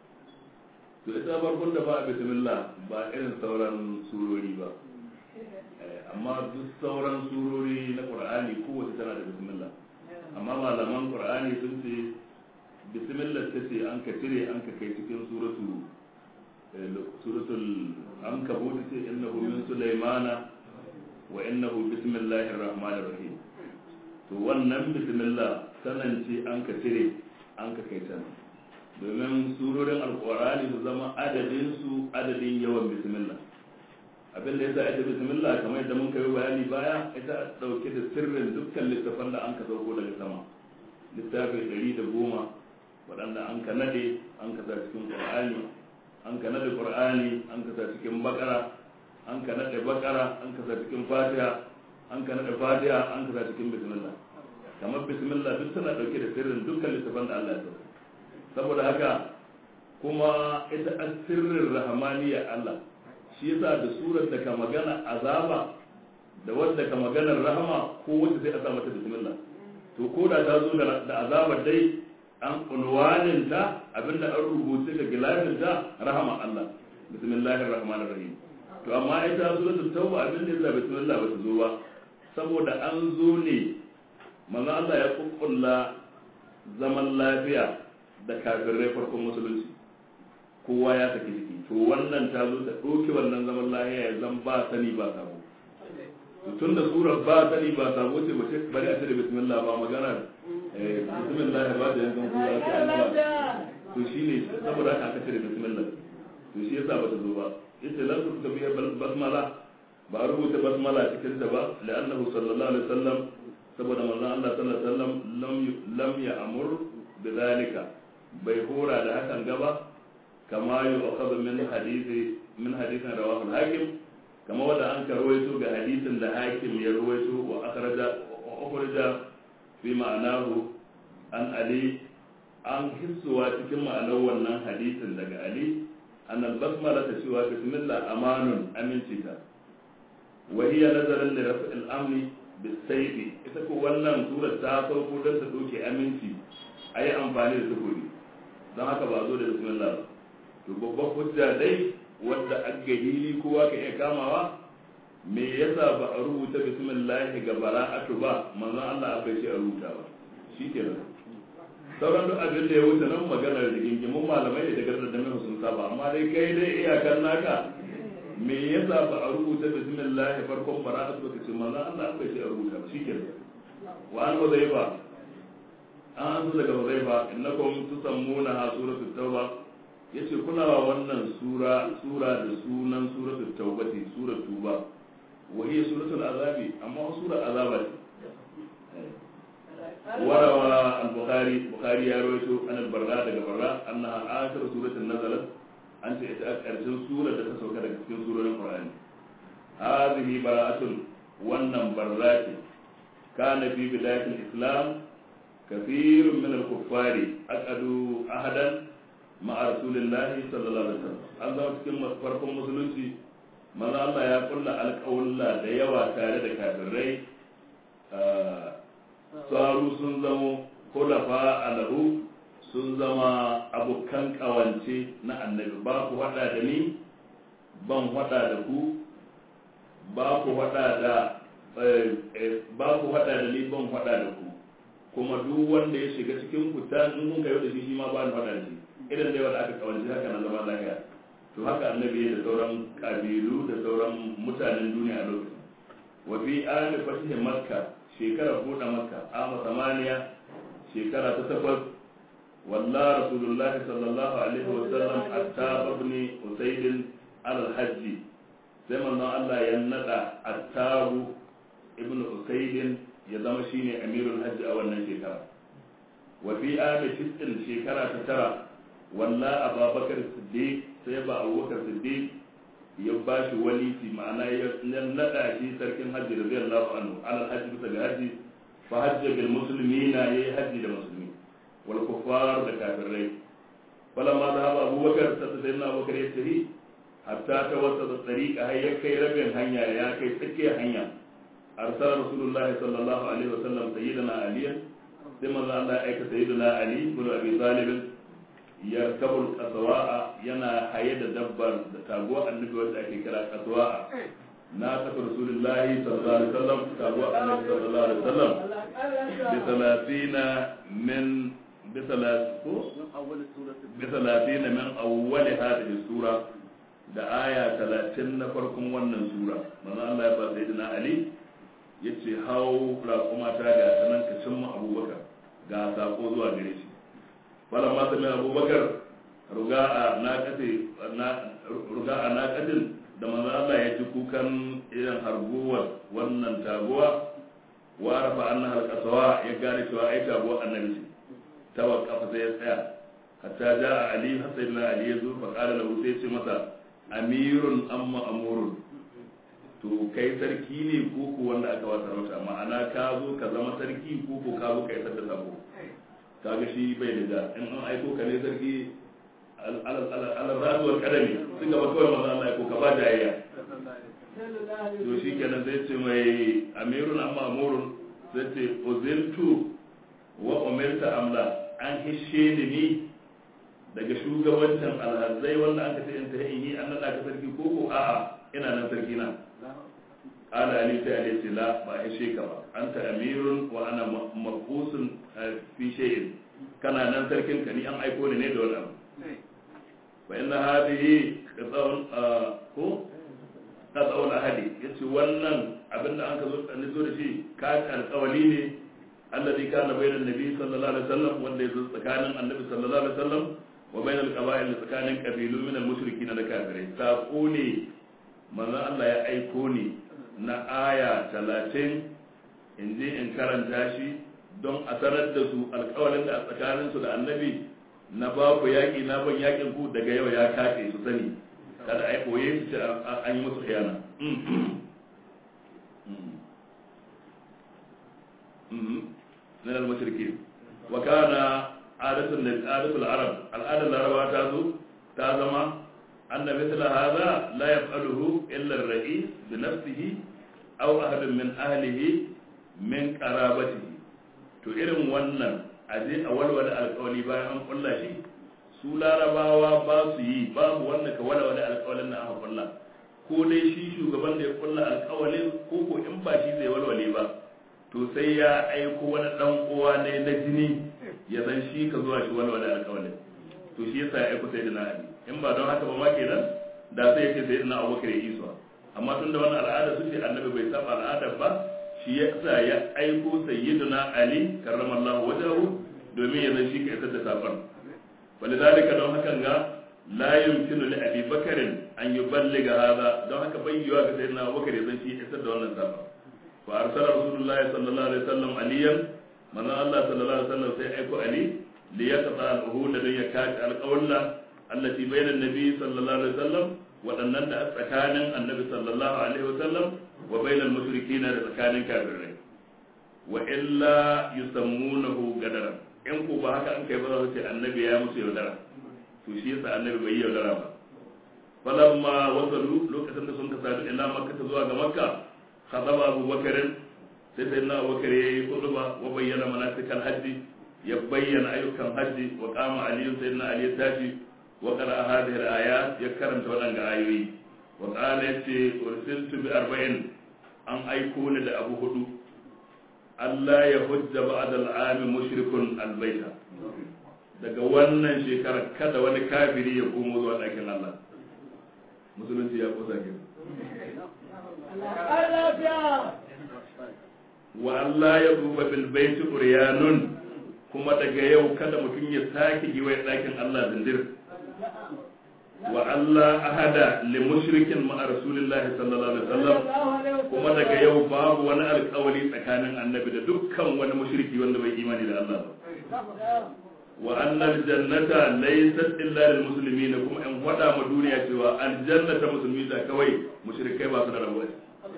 Speaker 2: to ita farkon da ba bismillah ba irin sauran surori ba amma duk sauran surori na qur'ani kowace tana da bismillah amma malaman qur'ani sun ce bismillah ta ce an ka cire an ka kai cikin suratu suratul an ka bude ce innahu min sulaimana wa innahu bismillahir rahmanir rahim to wannan bismillah sanan ce an ka cire an ka kai can domin surorin alqur'ani su zama adadin su adadin yawan bismillah abin da yasa ita bismillah kamar yadda mun kai bayani baya ita dauke da sirrin dukkan littafan da an ka sauko daga sama littafi ɗari da goma waɗanda an ka nade an ka sa cikin qur'ani an ka nade qur'ani an ka sa cikin bakara an ka nade bakara an ka sa cikin fatiha an ka nade fatiha an ka sa cikin bismillah kamar bismillah duk tana dauke da sirrin dukkan littafan da Allah ya sauko saboda haka kuma ita sirrin rahmaniyya Allah shi yasa da surar da ka magana azaba da wadda ka maganar rahama ko wacce sai a sa mata bismillah to ko da ta zo da azabar dai an unwanin ta abinda an rubuce ga gilafin ta rahama Allah bismillahir rahmanir rahim to amma ita suratul tauba abinda yasa bismillah ba ta zo ba saboda an zo ne manzo Allah ya kukkulla zaman lafiya da kafirai farkon musulunci kowa ya saki jiki to wannan ta zo ta ɗauki wannan zaman lahiya ya zan ba sani ba sabo to tun da surar ba sani ba sabo ce bace bari a cire bismillah ba magana bismillah ba da yankan kura ta an ba to shine saboda haka aka cire bismillah to shi yasa bata zo ba yace lan tu tabiya basmala ba rubuta basmala cikin ta ba la'annahu sallallahu alaihi wasallam saboda manzon Allah sallallahu alaihi wasallam lam lam ya'mur bidhalika bai hora da hakan gaba kama yu'khadhu min hadisi min hadithin rawahu al-hakim kama wanda an karwaito ga hadisin da hakim ya rawaito wa akhraja wa akhraja fi ma'anahu an ali an hissuwa cikin ma'anar wannan hadisin daga ali an al-basmala ta cewa bismillah amanun amincita wa hiya nazaran li raf'il amni bisayfi ita ko wannan surar ta sauko don ta doke aminci ayi amfani da sukuri don haka ba zo da bismillah ba to babban hujja dai wadda aggahili kowa ka iya kamawa me yasa ba a rubuta bismillah ga bara'atu ba manzon Allah bai ce a rubuta ba shikenan sauran duk abin da ya wuce nan maganar da gingimin malamai da daga da mai sun saba amma dai kai dai iyakar naka me yasa ba a rubuta bismillah farkon bara'atu ba kace manzon Allah bai ce a rubuta ba shikenan wa an huzaifa an zo daga huzaifa innakum tusammuna ha suratul tauba yace kuna wa wannan sura sura da sunan suratul taubati suratul tuba wa hiya suratul azabi amma sura azaba ce warawa al-bukhari bukhari ya rawaito an al-barra daga barra annaha akhir suratul nazalat an ce ita karshen sura da ta sauka daga cikin surorin qur'ani hadhihi bara'atun wannan barra ce kana fi bidayatil islam كثير من الكفار أكدوا أحدا مع رسول الله صلى الله عليه وسلم an zama cikin farkon musulunci maza Allah ya kulla alƙawulla da yawa tare da kafirai tsaru sun zamo kulafa alahu sun zama abokan ƙawance na annabi ba ku haɗa da ni ban haɗa da ku ba ku haɗa da ba ku haɗa da ni ban haɗa da ku kuma duk wanda ya shiga cikin ku ta in kun kai da shi shi ma ba ni faɗa da shi idan dai wanda aka kawanci haka na zama lafiya to haka annabi da sauran kabilu da sauran mutanen duniya a lokacin wa fi ali fatih makka shekara buɗe makka ama samaniya shekara ta takwas walla rasulullah sallallahu alaihi wa sallam attab ibn usayd al hajji sai manzon Allah ya nada attabu ibn usayd ya zama shine amirul hajji a wannan shekara wa fi ami tisin shekara ta tara walla ababakar siddiq sai ba abubakar siddiq ya ba shi waliti ma'ana ya nada shi sarkin hajji radiyallahu anhu alal hajji bisa ga hajji fa hajja bil muslimina yayi hajji da musulmi wal kuffar da kafirai falamma zahaba abubakar sai sayyidina abubakar ya tafi hatta ta wasa da tariqa har ya kai rabin hanya ya kai tsakiyar hanya أرسل رسول الله صلى الله عليه وسلم سيدنا عليا ثم الله أيك سيدنا علي بن أبي طالب يركب القصواء ينا حيد دبر تابوة النبي وسأكي كلا قصواء ناقة رسول الله صلى الله عليه وسلم تابوة النبي صلى الله عليه وسلم بثلاثين من بثلاث بثلاثين من أول هذه السورة da aya talatin na farkon wannan sura manzo Allah ya ba sayyidina Ali ya ce hau raƙuma ta ga sanan ka cimma abubakar ga sako zuwa gare shi bala ma sami abubakar ruga a naƙadin da manzo Allah ya ji kukan irin harguwar wannan taguwa wa rafa anna halqasawa ya gane cewa ai taguwa annabi ce tawakkafa sai ya tsaya hatta ja ali hasaina ali ya zo fa qala lahu sai ce masa amirun amma amurun to kai sarki ne ko ko wanda aka wata rauta ma'ana ka zo ka zama sarki ko ko ka zo ka isar da sako kaga shi bai da in an aiko ka ne sarki al-rasuwar kadami sun gaba kawai maza Allah ko ka ba jayayya to shi kenan zai ce mai amirun amma amurun zai ce uziltu wa umirta amla an hishe ni ni daga shugabancin alhazai wanda aka ce in ta yi an naɗa ka sarki ko ko a'a ina nan sarki na قال علي تعالى لا ما شيء كما أنت أمير وأنا مبعوث في شيء كان أنا تركن كني أم أيكون نيد ولا فإن هذه قطع كو قطع الأهدي يتي ونن abin da an ka zo an zo da shi ka alƙawali ne alladhi kana bayna annabi sallallahu alaihi wasallam wanda ya zo tsakanin annabi sallallahu alaihi wasallam wa bainal qaba'il tsakanin kabilu min al-mushrikin da kafirai sako ne manzon Allah ya aiko ni na aya 30 in je in karanta shi don a sanar da su alƙawarin da a tsakanin su da annabi na ba ku yaƙi na ban yaƙin ku daga yau ya kace su sani kada a yi koye su ce an yi musu khiyana من المشركين وكان عادة عادة العرب العادة العرب تازو تازما أن مثل هذا لا يفعله إلا الرئيس بنفسه أو أحد من أهله من قرابته to irin wannan aje a walwala alƙawali bayan an kulla shi su larabawa ba su yi babu wanda ka walwala alƙawalin na aka kulla ko dai shi shugaban da ya kulla alƙawalin ko ko in ba shi zai walwale ba to sai ya aiko wani dan uwa ne na jini ya san shi ka zuwa shi walwala alƙawalin to shi yasa ya aiko sai da ali in ba don haka ba ma kenan da sai ya ce sai na abubakar ya isa amma tun da wannan al'ada su ce annabi bai saba al'adar ba shi yasa ya aiko sayyidina ali karramallahu wajahu domin ya san shi ka isar da safar walidalika don hakan ga la yumkinu li abi bakarin an yuballiga hada don haka bai yiwa ga sayyidina abubakar ya san shi isar da wannan safar fa arsala rasulullahi sallallahu alaihi wasallam aliyan manzo Allah sallallahu alaihi wasallam sai aiko ali li yaqta al-uhud da ya kaci alqawla allati bayna an-nabi sallallahu alaihi wasallam wadannan da tsakanin annabi sallallahu alaihi wasallam wa bayna al-mushrikin da tsakanin kafirai wa illa yusammunahu gadaran in ko ba haka an kai ba za su ce annabi ya musu yaudara to shi yasa annabi bai yi yaudara ba falamma wasalu lokacin da sun ka sadu ila makka zuwa ga makka خطب أبو بكر سيدنا أبو بكر يخطب وبين مناسك الحج يبين أيك الحج وقام علي سيدنا علي تاجي وقرأ هذه الآيات يكرم تولن آيوي وقال يتي أرسلت بأربعين أن أيكون لأبو هدو ألا يهج بعد العام مشرك البيت daga wannan shekarar kada wani kafiri ya komo zuwa ɗakin Allah musulunci ya kusa kenan wa Allah ya duba bil baiti uryanun kuma daga yau kada mutum ya sake yi wa ɗakin Allah zindir wa Allah ahada li mushrikin ma rasulillah sallallahu alaihi wasallam kuma daga yau babu wani alƙawari tsakanin annabi da dukkan wani mushriki wanda bai imani da Allah ba wa annal jannata laysat illa lil muslimin kuma in wada ma duniya cewa aljanna ta musulmi da kawai mushrikai ba su da rabuwa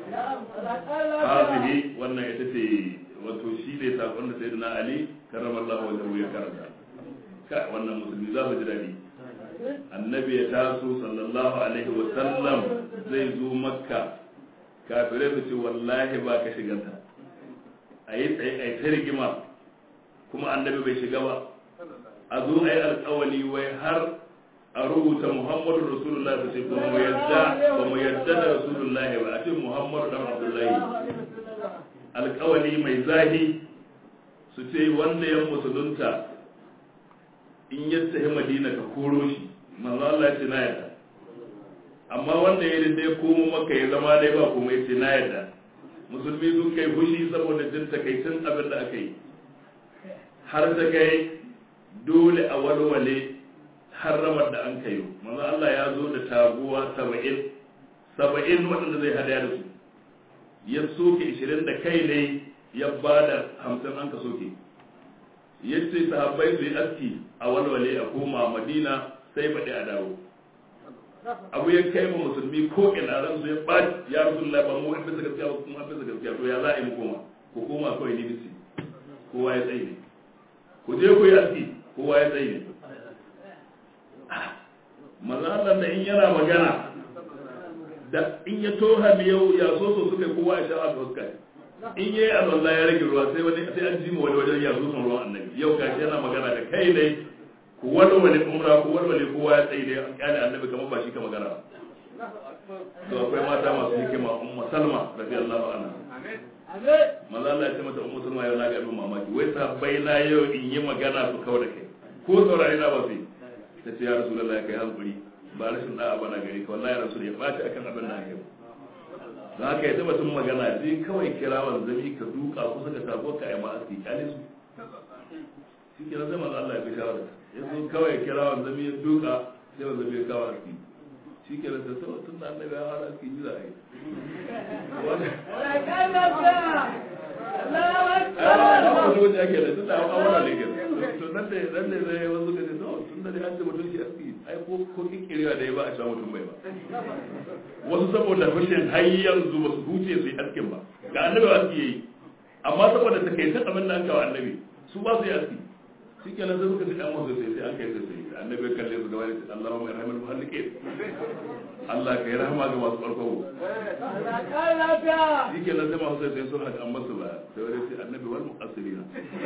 Speaker 2: hazihi wannan ita ce wato shi ne sakon da sayyidina ali karramallahu wajhahu ya karanta ka wannan musulmi za su ji dadi annabi ya taso sallallahu alaihi wa sallam zai zo makka kafirai su ce wallahi ba ka shiganta a yi tsaye a yi ta rigima kuma annabi bai shiga ba a zo a yi alkawali wai har a rubuta muhammadu rasulullah su ce ba mu yadda ba mu yadda da rasulullah ba a ce muhammadu dan abdullahi alkawali mai zahi su ce wanda ya musulunta in ya tafi madina ka koro shi manzo Allah ya ce na yadda amma wanda ya da ya komo maka ya zama dai ba kuma ya ce na yadda musulmi sun kai fushi saboda jin takaicin abin da aka yi har ta kai dole a walwale harramar da an kayo manzo Allah ya zo da taguwa saba'in saba'in waɗanda zai hadaya da su ya soke ishirin da kai ne ya ba da hamsin an ka soke ya ce sahabbai su yi aski a walwale a koma madina sai baɗi a dawo abu ya kai ma musulmi ko ina ran su ya ɓaci ya rasu ba mu an bisa gaskiya ba kuma an bisa gaskiya to ya za a yi mu koma ku koma kawai ni bisi kowa ya tsaye ne ku je ku yi aski kowa ya tsaye ne maza Allah da in yana magana da in ya toha miyau ya so so suka kowa ya sha'a fuska in yayi Allah ya rage ruwa sai wani sai an ji mu wani wajen ya zo son ruwan annabi yau gashi yana magana da kai ne ku walwale umra ku walwale kowa ya tsaye da kyale annabi kamar ba shi ka magana to akwai mata masu hikima umma salma radiyallahu anha maza Allah ya ce mata ummu salma yau na ga abin mamaki wai sahabbai na yau in yi magana su kawo da kai ko saurari na ba su yi ta ce ya rasu da kai hankuri ba rashin da'a bana gari ka wallahi rasul ya ɓaci akan abin da aka yi za ka yi tabbatun magana je kawai kira wanzami ka duka kusa ka sabo ka yi ma'asi kyale su shi ke zama Allah ya fi shawara ya zo kawai kira wa zami ya duka sai wa zami ya kawo aski shi ke da sau tun da annabi ya fara aski yi za a yi wani wani ake da tun da an awara ne ke to nan da nan da zai wasu ka ce to tun da dai an ce mutum shi aski ai ko ko kikirewa da ya ba a sha mutum bai ba wasu saboda rashin har yanzu ba su huce su yi askin ba ga annabi aski yayi amma saboda takaitun abin da an kawo annabi su ba su yi aski shi kenan sai suka ci dan wasu sai sai an kai sai sai annabi ya kalle su gaba da ce Allahumma irhamil muhalliqin Allah ka yi rahama ga masu farko shi kenan sai masu sai sai sun haka an masu ba sai wani sai annabi wal muqassirina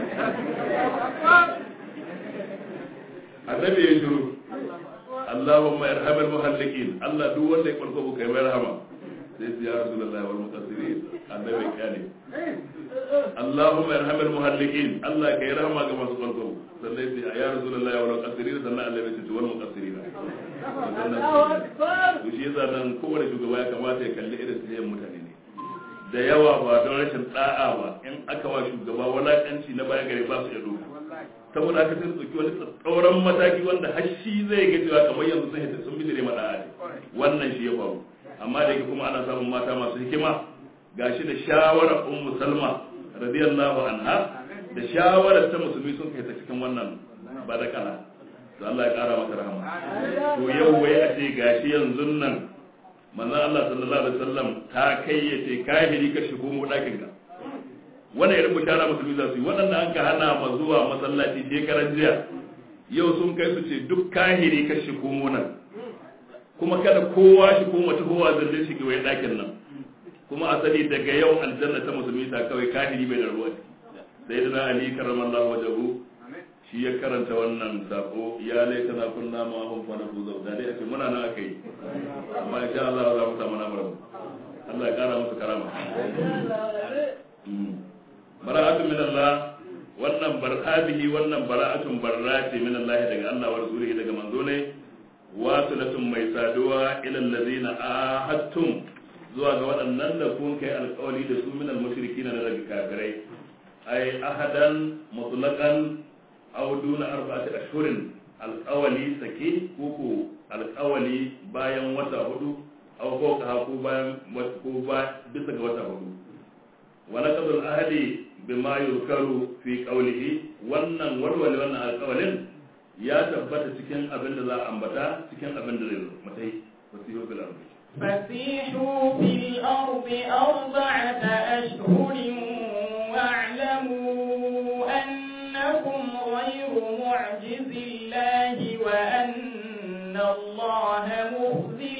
Speaker 2: annabi ya shiru Allahumma irhamil muhalliqin Allah duk wanda ya farko kai mai rahama sai ya rasulullahi wal muqassirin annabi ya kyale Allahumma irhamil muhalliqin Allah kai rahama ga masu farko sannan sai ya rasulullahi wal muqassirin sannan Allah ya ce wal muqassirin to shi yasa nan kowane shugaba ya kamata ya kalli irin tsayen mutane ne da yawa ba don rashin da'a ba in aka wa shugaba walakanci na baya gare ba su ya doka saboda aka sai su wani tsauran mataki wanda har shi zai ga cewa kamar yanzu sun hita sun bijire ma da'a ne wannan shi ya faru amma da yake kuma ana samun mata masu hikima gashi da shawarar ummu salma radiyallahu anha da shawarar ta musulmi sun kai ta cikin wannan badakala to Allah ya kara mata rahama to yau wai a ce gashi yanzu nan manzon Allah sallallahu alaihi wasallam ta kayyace kahiri ka shigo mu dakin ka wannan irin bishara musulmi za su yi waɗanda an ka hana ma zuwa masallaci shekaran jiya yau sun kai su ce duk kahiri ka shigo mu nan kuma kada kowa shi ko mace kowa zalle shi wai dakin nan kuma asali daga yau aljanna ta musulmi ta kawai kahiri bai da ruwa sai da ali karramallahu wajahu shi ya karanta wannan sako ya laita na kunna ma hum fa na fuza da dai ake muna nan akai amma insha Allah za mu samu namu Allah ya kara musu karama bara'atu min Allah wannan bar'adihi wannan bara'atun barrati min Allah daga Allah wa rasulihi daga manzo ne wasilatun mai saduwa ila allazina ahadtum zuwa ga waɗannan da kun kai alƙawari da su min al-mushrikina daga kafirai ay ahadan mutlaqan aw duna arba'ati ashhurin alƙawali sake koko alƙawali bayan wata hudu aw fawqa ko bayan ko ba bisa ga wata hudu wa naqdul ahdi bima yuzkaru fi qawlihi wannan warware wannan alƙawalin ya tabbata cikin abin da za a ambata cikin abin da zai zo mutai wasihu bil ardi
Speaker 1: فسيحوا في الأرض أربعة أشهر واعلموا أنكم غير معجز الله وأن الله مخزي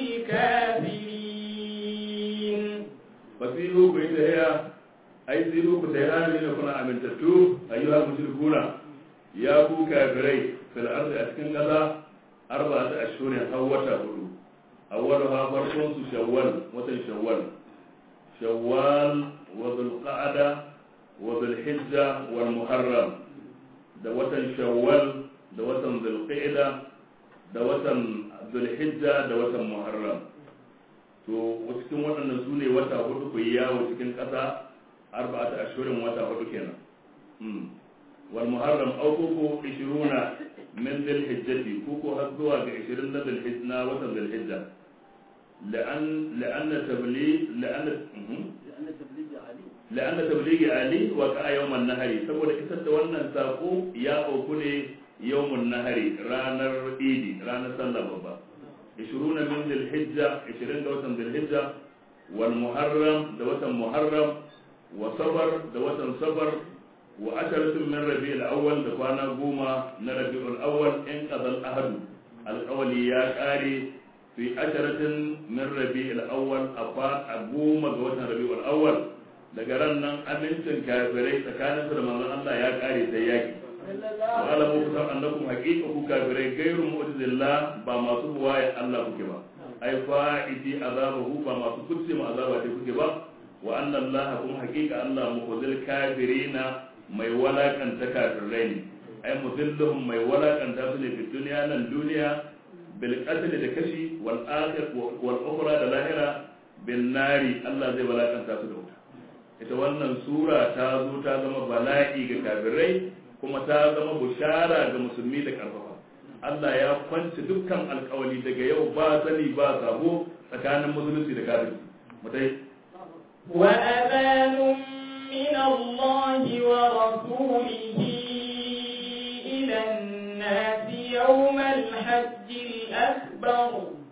Speaker 1: الكافرين
Speaker 2: fasihu ku yi tahiya ai siru ku tahiya ne kuna amintattu ayyuhal mushrikuna ya ku kafirai fil ardi a cikin ƙasa arba'ata ashhurin har wata hudu awwaluha farkon su shawwal watan shawwal shawwal wa dhulqa'da wa dhulhijja wal muharram da watan shawwal da watan dhulqa'da da watan dhulhijja da watan muharram to cikin waɗannan su ne wata hudu ku yi yawo cikin ƙasa arba'ata ashurin wata hudu kenan wal muharram aw kuku 20 min dhil hijjati kuku har zuwa ga 20 na dhil hijja na watan dhil hijja la'an la'anna tabli la'anna la'anna tabligi ali wa ka yawman nahari saboda isar da wannan sako ya auku ne yawmun nahari ranar idi ranar sallah babba 20 min dhil hijja 20 da watan dhil hijja wal muharram da watan muharram wa safar da watan safar wa asharatun min rabi'ul awwal da kwana goma na rabi'ul awwal in qadal ahad alqawli ya kare fi asharatin min rabi'ul awwal a goma ga watan rabi'ul awwal daga ran nan amincin kafirai tsakaninsu da manzon Allah ya kare sai yaki wa alamu kusan annakum haqiqa ku kafirai gairu mu'jizillah ba masu buwaye Allah kuke ba ai fa'idi azabahu ba masu kutse ma azaba ce kuke ba wa anna Allah kuma haqiqa Allah mukhzil kafirina mai walakanta kafirai ne ai mudilluhum mai walakanta su ne fi duniya nan duniya bil qatl da kashi wal akhir wal ukhra da lahira bin nari Allah zai walakanta su da wuta ita wannan sura ta zo ta zama bala'i ga kafirai kuma ta zama bushara ga musulmi da karfafa Allah ya kwanci dukkan alkawali daga yau ba sani ba sabo tsakanin musulunci da kafirci mutai
Speaker 1: وأذان من الله ورسوله إلى الناس يوم الحج الأكبر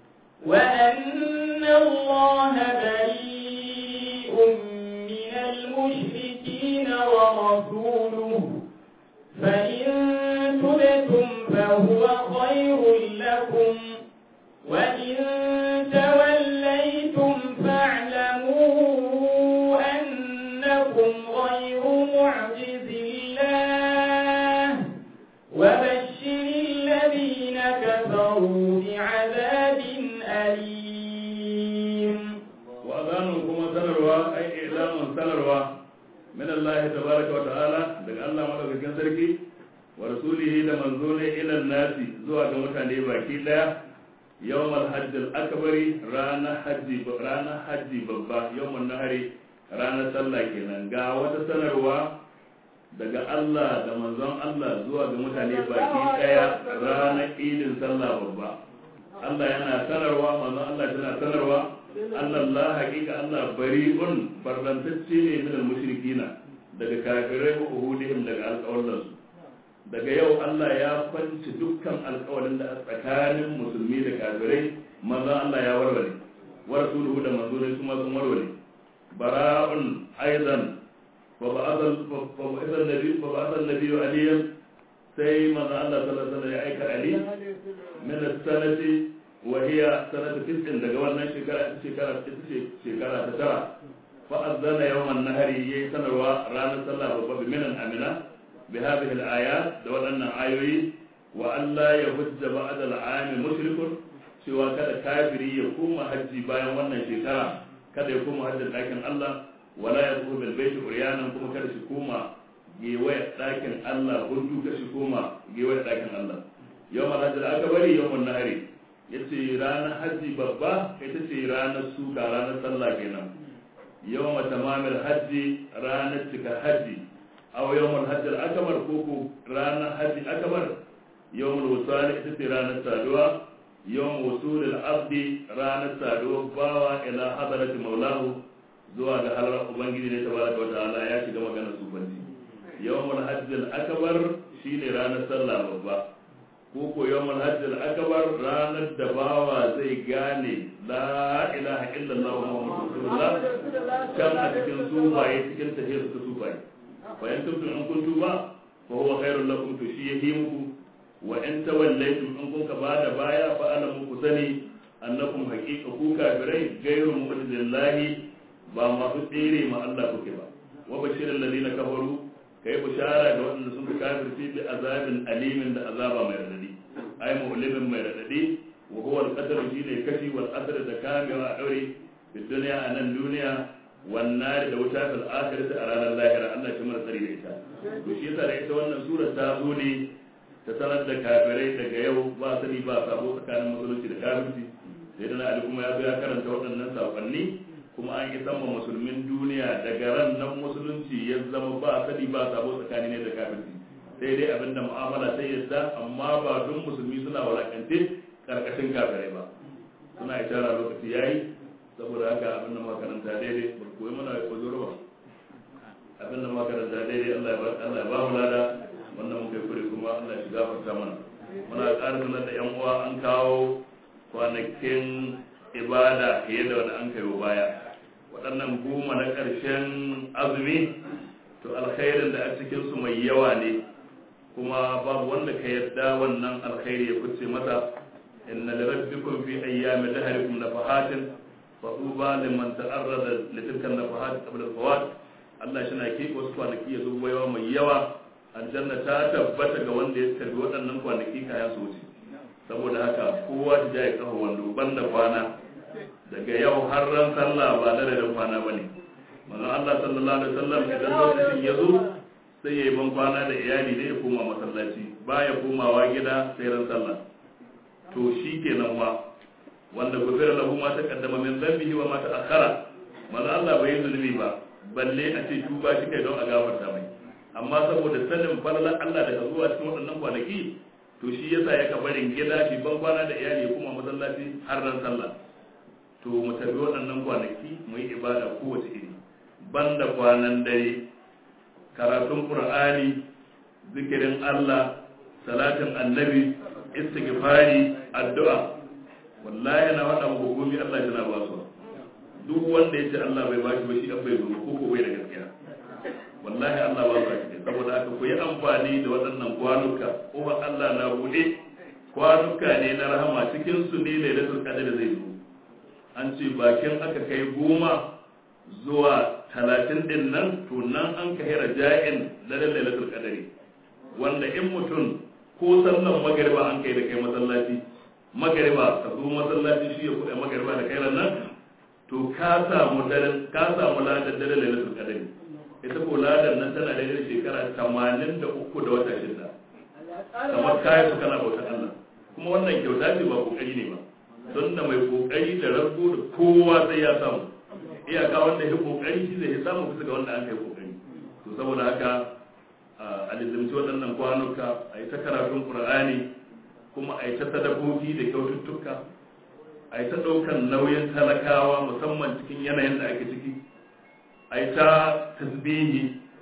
Speaker 1: وأن الله بريء من المشركين ورسوله فإن تبتم فهو خير لكم وإن توليتم فاعلموا أنكم غير معجز الله وبشر الذين كفروا بعذاب أليم
Speaker 2: wa azanun kuma sanarwa ai ilamun sanarwa min Allah tabaraka wa ta'ala daga Allah madaukakin sarki wa rasulihi da manzo ne ila nasi zuwa ga mutane baki daya yawmal hajj al-akbari ranar hajji ranar hajji babba yawmun nahari ranar sallah kenan ga wata sanarwa daga Allah da manzon Allah zuwa ga mutane baki daya ranar idin sallah babba Allah yana sanarwa manzon Allah tana sanarwa Allah hakika Allah bari'un barrantacce ne min al-mushrikina daga kafirai ko uhudihim daga alƙawarin daga yau Allah ya kwanci dukkan alƙawarin da a tsakanin musulmi da kafirai manzon Allah ya warware wa rasuluhu da manzon kuma sun warware bara'un aidan fa ba'athal fa ba'athal nabi fa ba'athal nabi aliyan sai manzon Allah sallallahu alaihi wasallam ya aika ali min as-sanati وهي سنة تسع daga wannan shekara shekara ita ce shekara ta tara fa azana yawm an-nahr yayi sanarwa ranar sallah babba bi minan amina bi hadhihi al-ayat da wadannan ayoyi wa alla yahujja ba'da al-aam mushrikun cewa kada kafiri ya koma hajji bayan wannan shekara kada ya koma hajjin ɗakin Allah wala ya zuwa bil baiti uryanan kuma kada shi koma gewaya ɗakin Allah gundu kada shi koma gewaya ɗakin Allah yawmal hajji aka bari yawmal nahari ya ce ranar hajji babba ita ce ranar suka ranar sallah kenan yau tamamil hajji ranar cika hajji aw yawmul hajji al-akbar ko ko ranar hajji akbar yawmul wusal ita ce ranar saduwa yawm wusul al-abdi ranar saduwa bawa ila hadarati maulahu zuwa ga halar ubangiji ne tabaraka wa ta'ala ya shiga magana sufanci yawmul hajji al-akbar shine ranar sallah babba ko ko yawmul hajj al-akbar ranar da bawa zai gane la ilaha illallah muhammadur rasulullah kan a cikin sufaye cikin tafiyar su sufaye fa in kuntum in kuntum ba fa huwa khairul lakum to shi yahi muku wa in tawallaytum in kun ka bada baya fa alamu ku sani annakum haqiqa ku kafirai ghairu mu'jizillahi ba masu tsere ma Allah kuke ba wa bashirul ladina kafaru kai bishara ga waɗanda sun fi kafirci bi azabin alimin da azaba mai radadi ai mu'limin mai radadi wa huwa al-qadar shine kashi wal asr da kamewa a daure fi duniya a nan duniya wan nar da wuta fil akhirati a ranar lahira Allah shi mara tsari da ita to shi yasa da ita wannan sura ta zo ne ta sanar da kafirai daga yau ba sani ba sabo tsakanin musulunci da kafirci sai da na ali kuma ya zo ya karanta waɗannan sakonni kuma an yi sama musulmin duniya daga ran nan musulunci ya zama ba sani ba sabo tsakani ne da kafirci sai dai abinda mu'amala sai yadda amma ba don musulmi suna walakance karkashin kafirai ba suna ishara lokaci yayi saboda haka abinda makaranta daidai ba koyi mana kojoro ba abinda makaranta daidai Allah ya ba Allah ya ba mu lada wannan muka yi kure kuma Allah ya gafarta mana muna ƙara sanar da yan uwa an kawo kwanakin ibada fiye da wanda an kai baya waɗannan goma na ƙarshen azumi to alkhairin da a cikinsu mai yawa ne kuma babu wanda ka yarda wannan alkhairi ya fice mata inna li rabbikum fi ayyami dahrikum nafahatin fa tuba liman ta'arrada li tilka nafahat qabla al-fawat Allah shi na ke wasu kwanaki ya zubo yawa mai yawa aljanna ta tabbata ga wanda ya tarbi waɗannan kwanaki kayan su wuce saboda haka kowa ta jaye kafa wando banda kwana daga yau har ran sallah ba da da kwana ba ne manzon Allah sallallahu alaihi wasallam idan lokacin ya zo sai ya yi ban kwana da iyali ne ya koma masallaci baya komawa gida sai ran sallah to shi kenan ma wanda gufira lahu ma taqaddama min dhanbihi wa ma ta'akhkhara manzon Allah bai yi zulmi ba balle a ce tuba shi kai don a gafarta mai amma saboda sanin falalar Allah daga zuwa cikin waɗannan kwanaki to shi yasa ya ka barin gida shi ban kwana da iyali kuma masallaci har ran sallah to mu tafi waɗannan kwanaki mu yi ibada kowace iri banda kwanan dare karatun qur'ani zikirin Allah salatin annabi istighfari addu'a wallahi na faɗa muku gobe Allah yana ba su duk wanda ya ce Allah bai bashi ba shi an bai zo ko ko bai da gaskiya wallahi Allah ba su cikin saboda haka ku yi amfani da waɗannan kwanuka kuma Allah na buɗe kwanuka ne na rahama cikin su ne lailatul qadr zai zo an ce bakin aka kai goma zuwa talatin din nan to nan an kai raja'in na lailatul qadr wanda in mutum ko sallan magariba an kai da kai masallaci magariba ka zo masallaci shi ya kuɗa magariba da kai nan to ka samu daren ka samu ladan daren lailatul qadr ita ko ladan nan tana da shekara 83 da wata shida kamar kayan su kana bautar Allah kuma wannan kyauta ce ba kokari ne ba don da mai kokari da rabu da kowa sai ya samu iyaka wanda ya kokari shi zai samu bisa ga wanda an kai kokari to saboda haka a lizimci waɗannan kwanuka a yi ta karatun ƙur'ani kuma a yi ta sadakoki da kyaututtuka a yi ta ɗaukan nauyin talakawa musamman cikin yanayin da ake ciki a yi ta tasbihi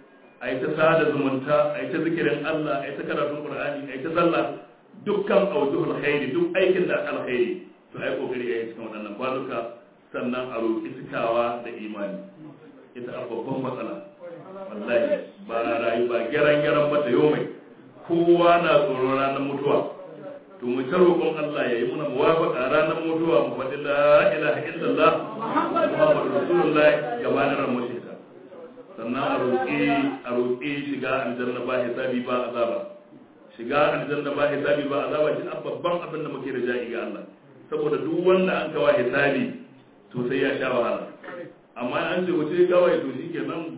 Speaker 2: a yi ta sada zumunta a yi ta zikirin Allah a yi ta karatun ƙur'ani a yi ta sallah dukkan aujuhul khairi duk aikin da alkhairi to ai kokari a yi cikin waɗannan kwanuka sannan a roƙi cikawa da imani ita a babban matsala wallahi ba rayu ba gyaran gyaran ba da yomai kowa na tsoron ranar mutuwa to mu ta roƙon Allah ya yi muna muwafaqa ranar mutuwa mu faɗi la ilaha illallah muhammadu rasulullahi gabanin ran mushita sannan a roƙi a roƙi shiga aljanna ba hisabi ba azaba shiga aljanna ba hisabi ba azaba shi babban abin da muke da ja'i ga Allah saboda duk wanda an kawa hisabi to sai ya sha wahala amma an ce wuce kawai to shi kenan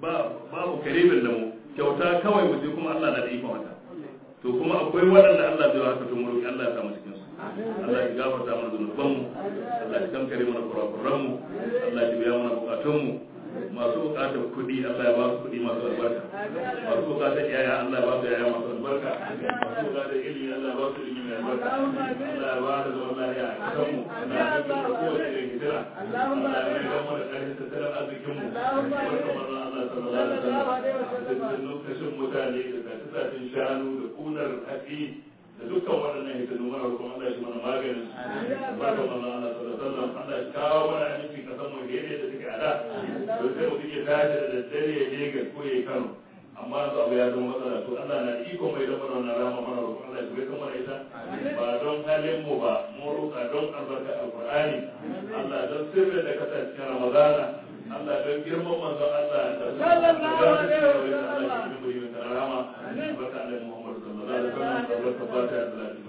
Speaker 2: babu karibin da mu kyauta kawai wuce kuma Allah na da ikon haka to kuma akwai waɗanda Allah zai haka to mu roki Allah ya samu cikin su Allah ya gafarta mana zunuban mu Allah ya kankare mana kurakuran mu Allah ya biya mana bukatun mu masu bukatar kuɗi Allah ya ba su kuɗi masu albarka masu bukatar yaya Allah ya ba su yaya masu albarka masu bukatar ilimi Allah ya ba su ilimi mai albarka Allah ya ba su zaman lafiya a kasan mu Allah ya kankare kowace irin hijira Allah ya mai gama da ƙarfin tattalin arzikin mu barka manzo Allah sallallahu alaihi wasallam da kashin mutane da tasasashin shanu da kunar hatsi da dukkan waɗannan hitinu mana roƙon Allah shi mana maganin barka manzo Allah sallallahu alaihi wasallam Allah ya kawo mana aminci kasan mu da yadda take a da don sai mutum ya tashi da daddare ya je ga ko ya Kano amma yanzu abu ya zama matsala to Allah na iko mai da mana wannan rama mana roƙon Allah shi bai kan mana ita ba don halin mu ba mu roƙa don albarka alqur'ani Allah don sirrin da kasance cikin Ramadana Allah don girman manzo Allah da sallallahu alaihi wa sallam Allah shi ne mai rama barka Allah Muhammad sallallahu alaihi wa sallam barka barka da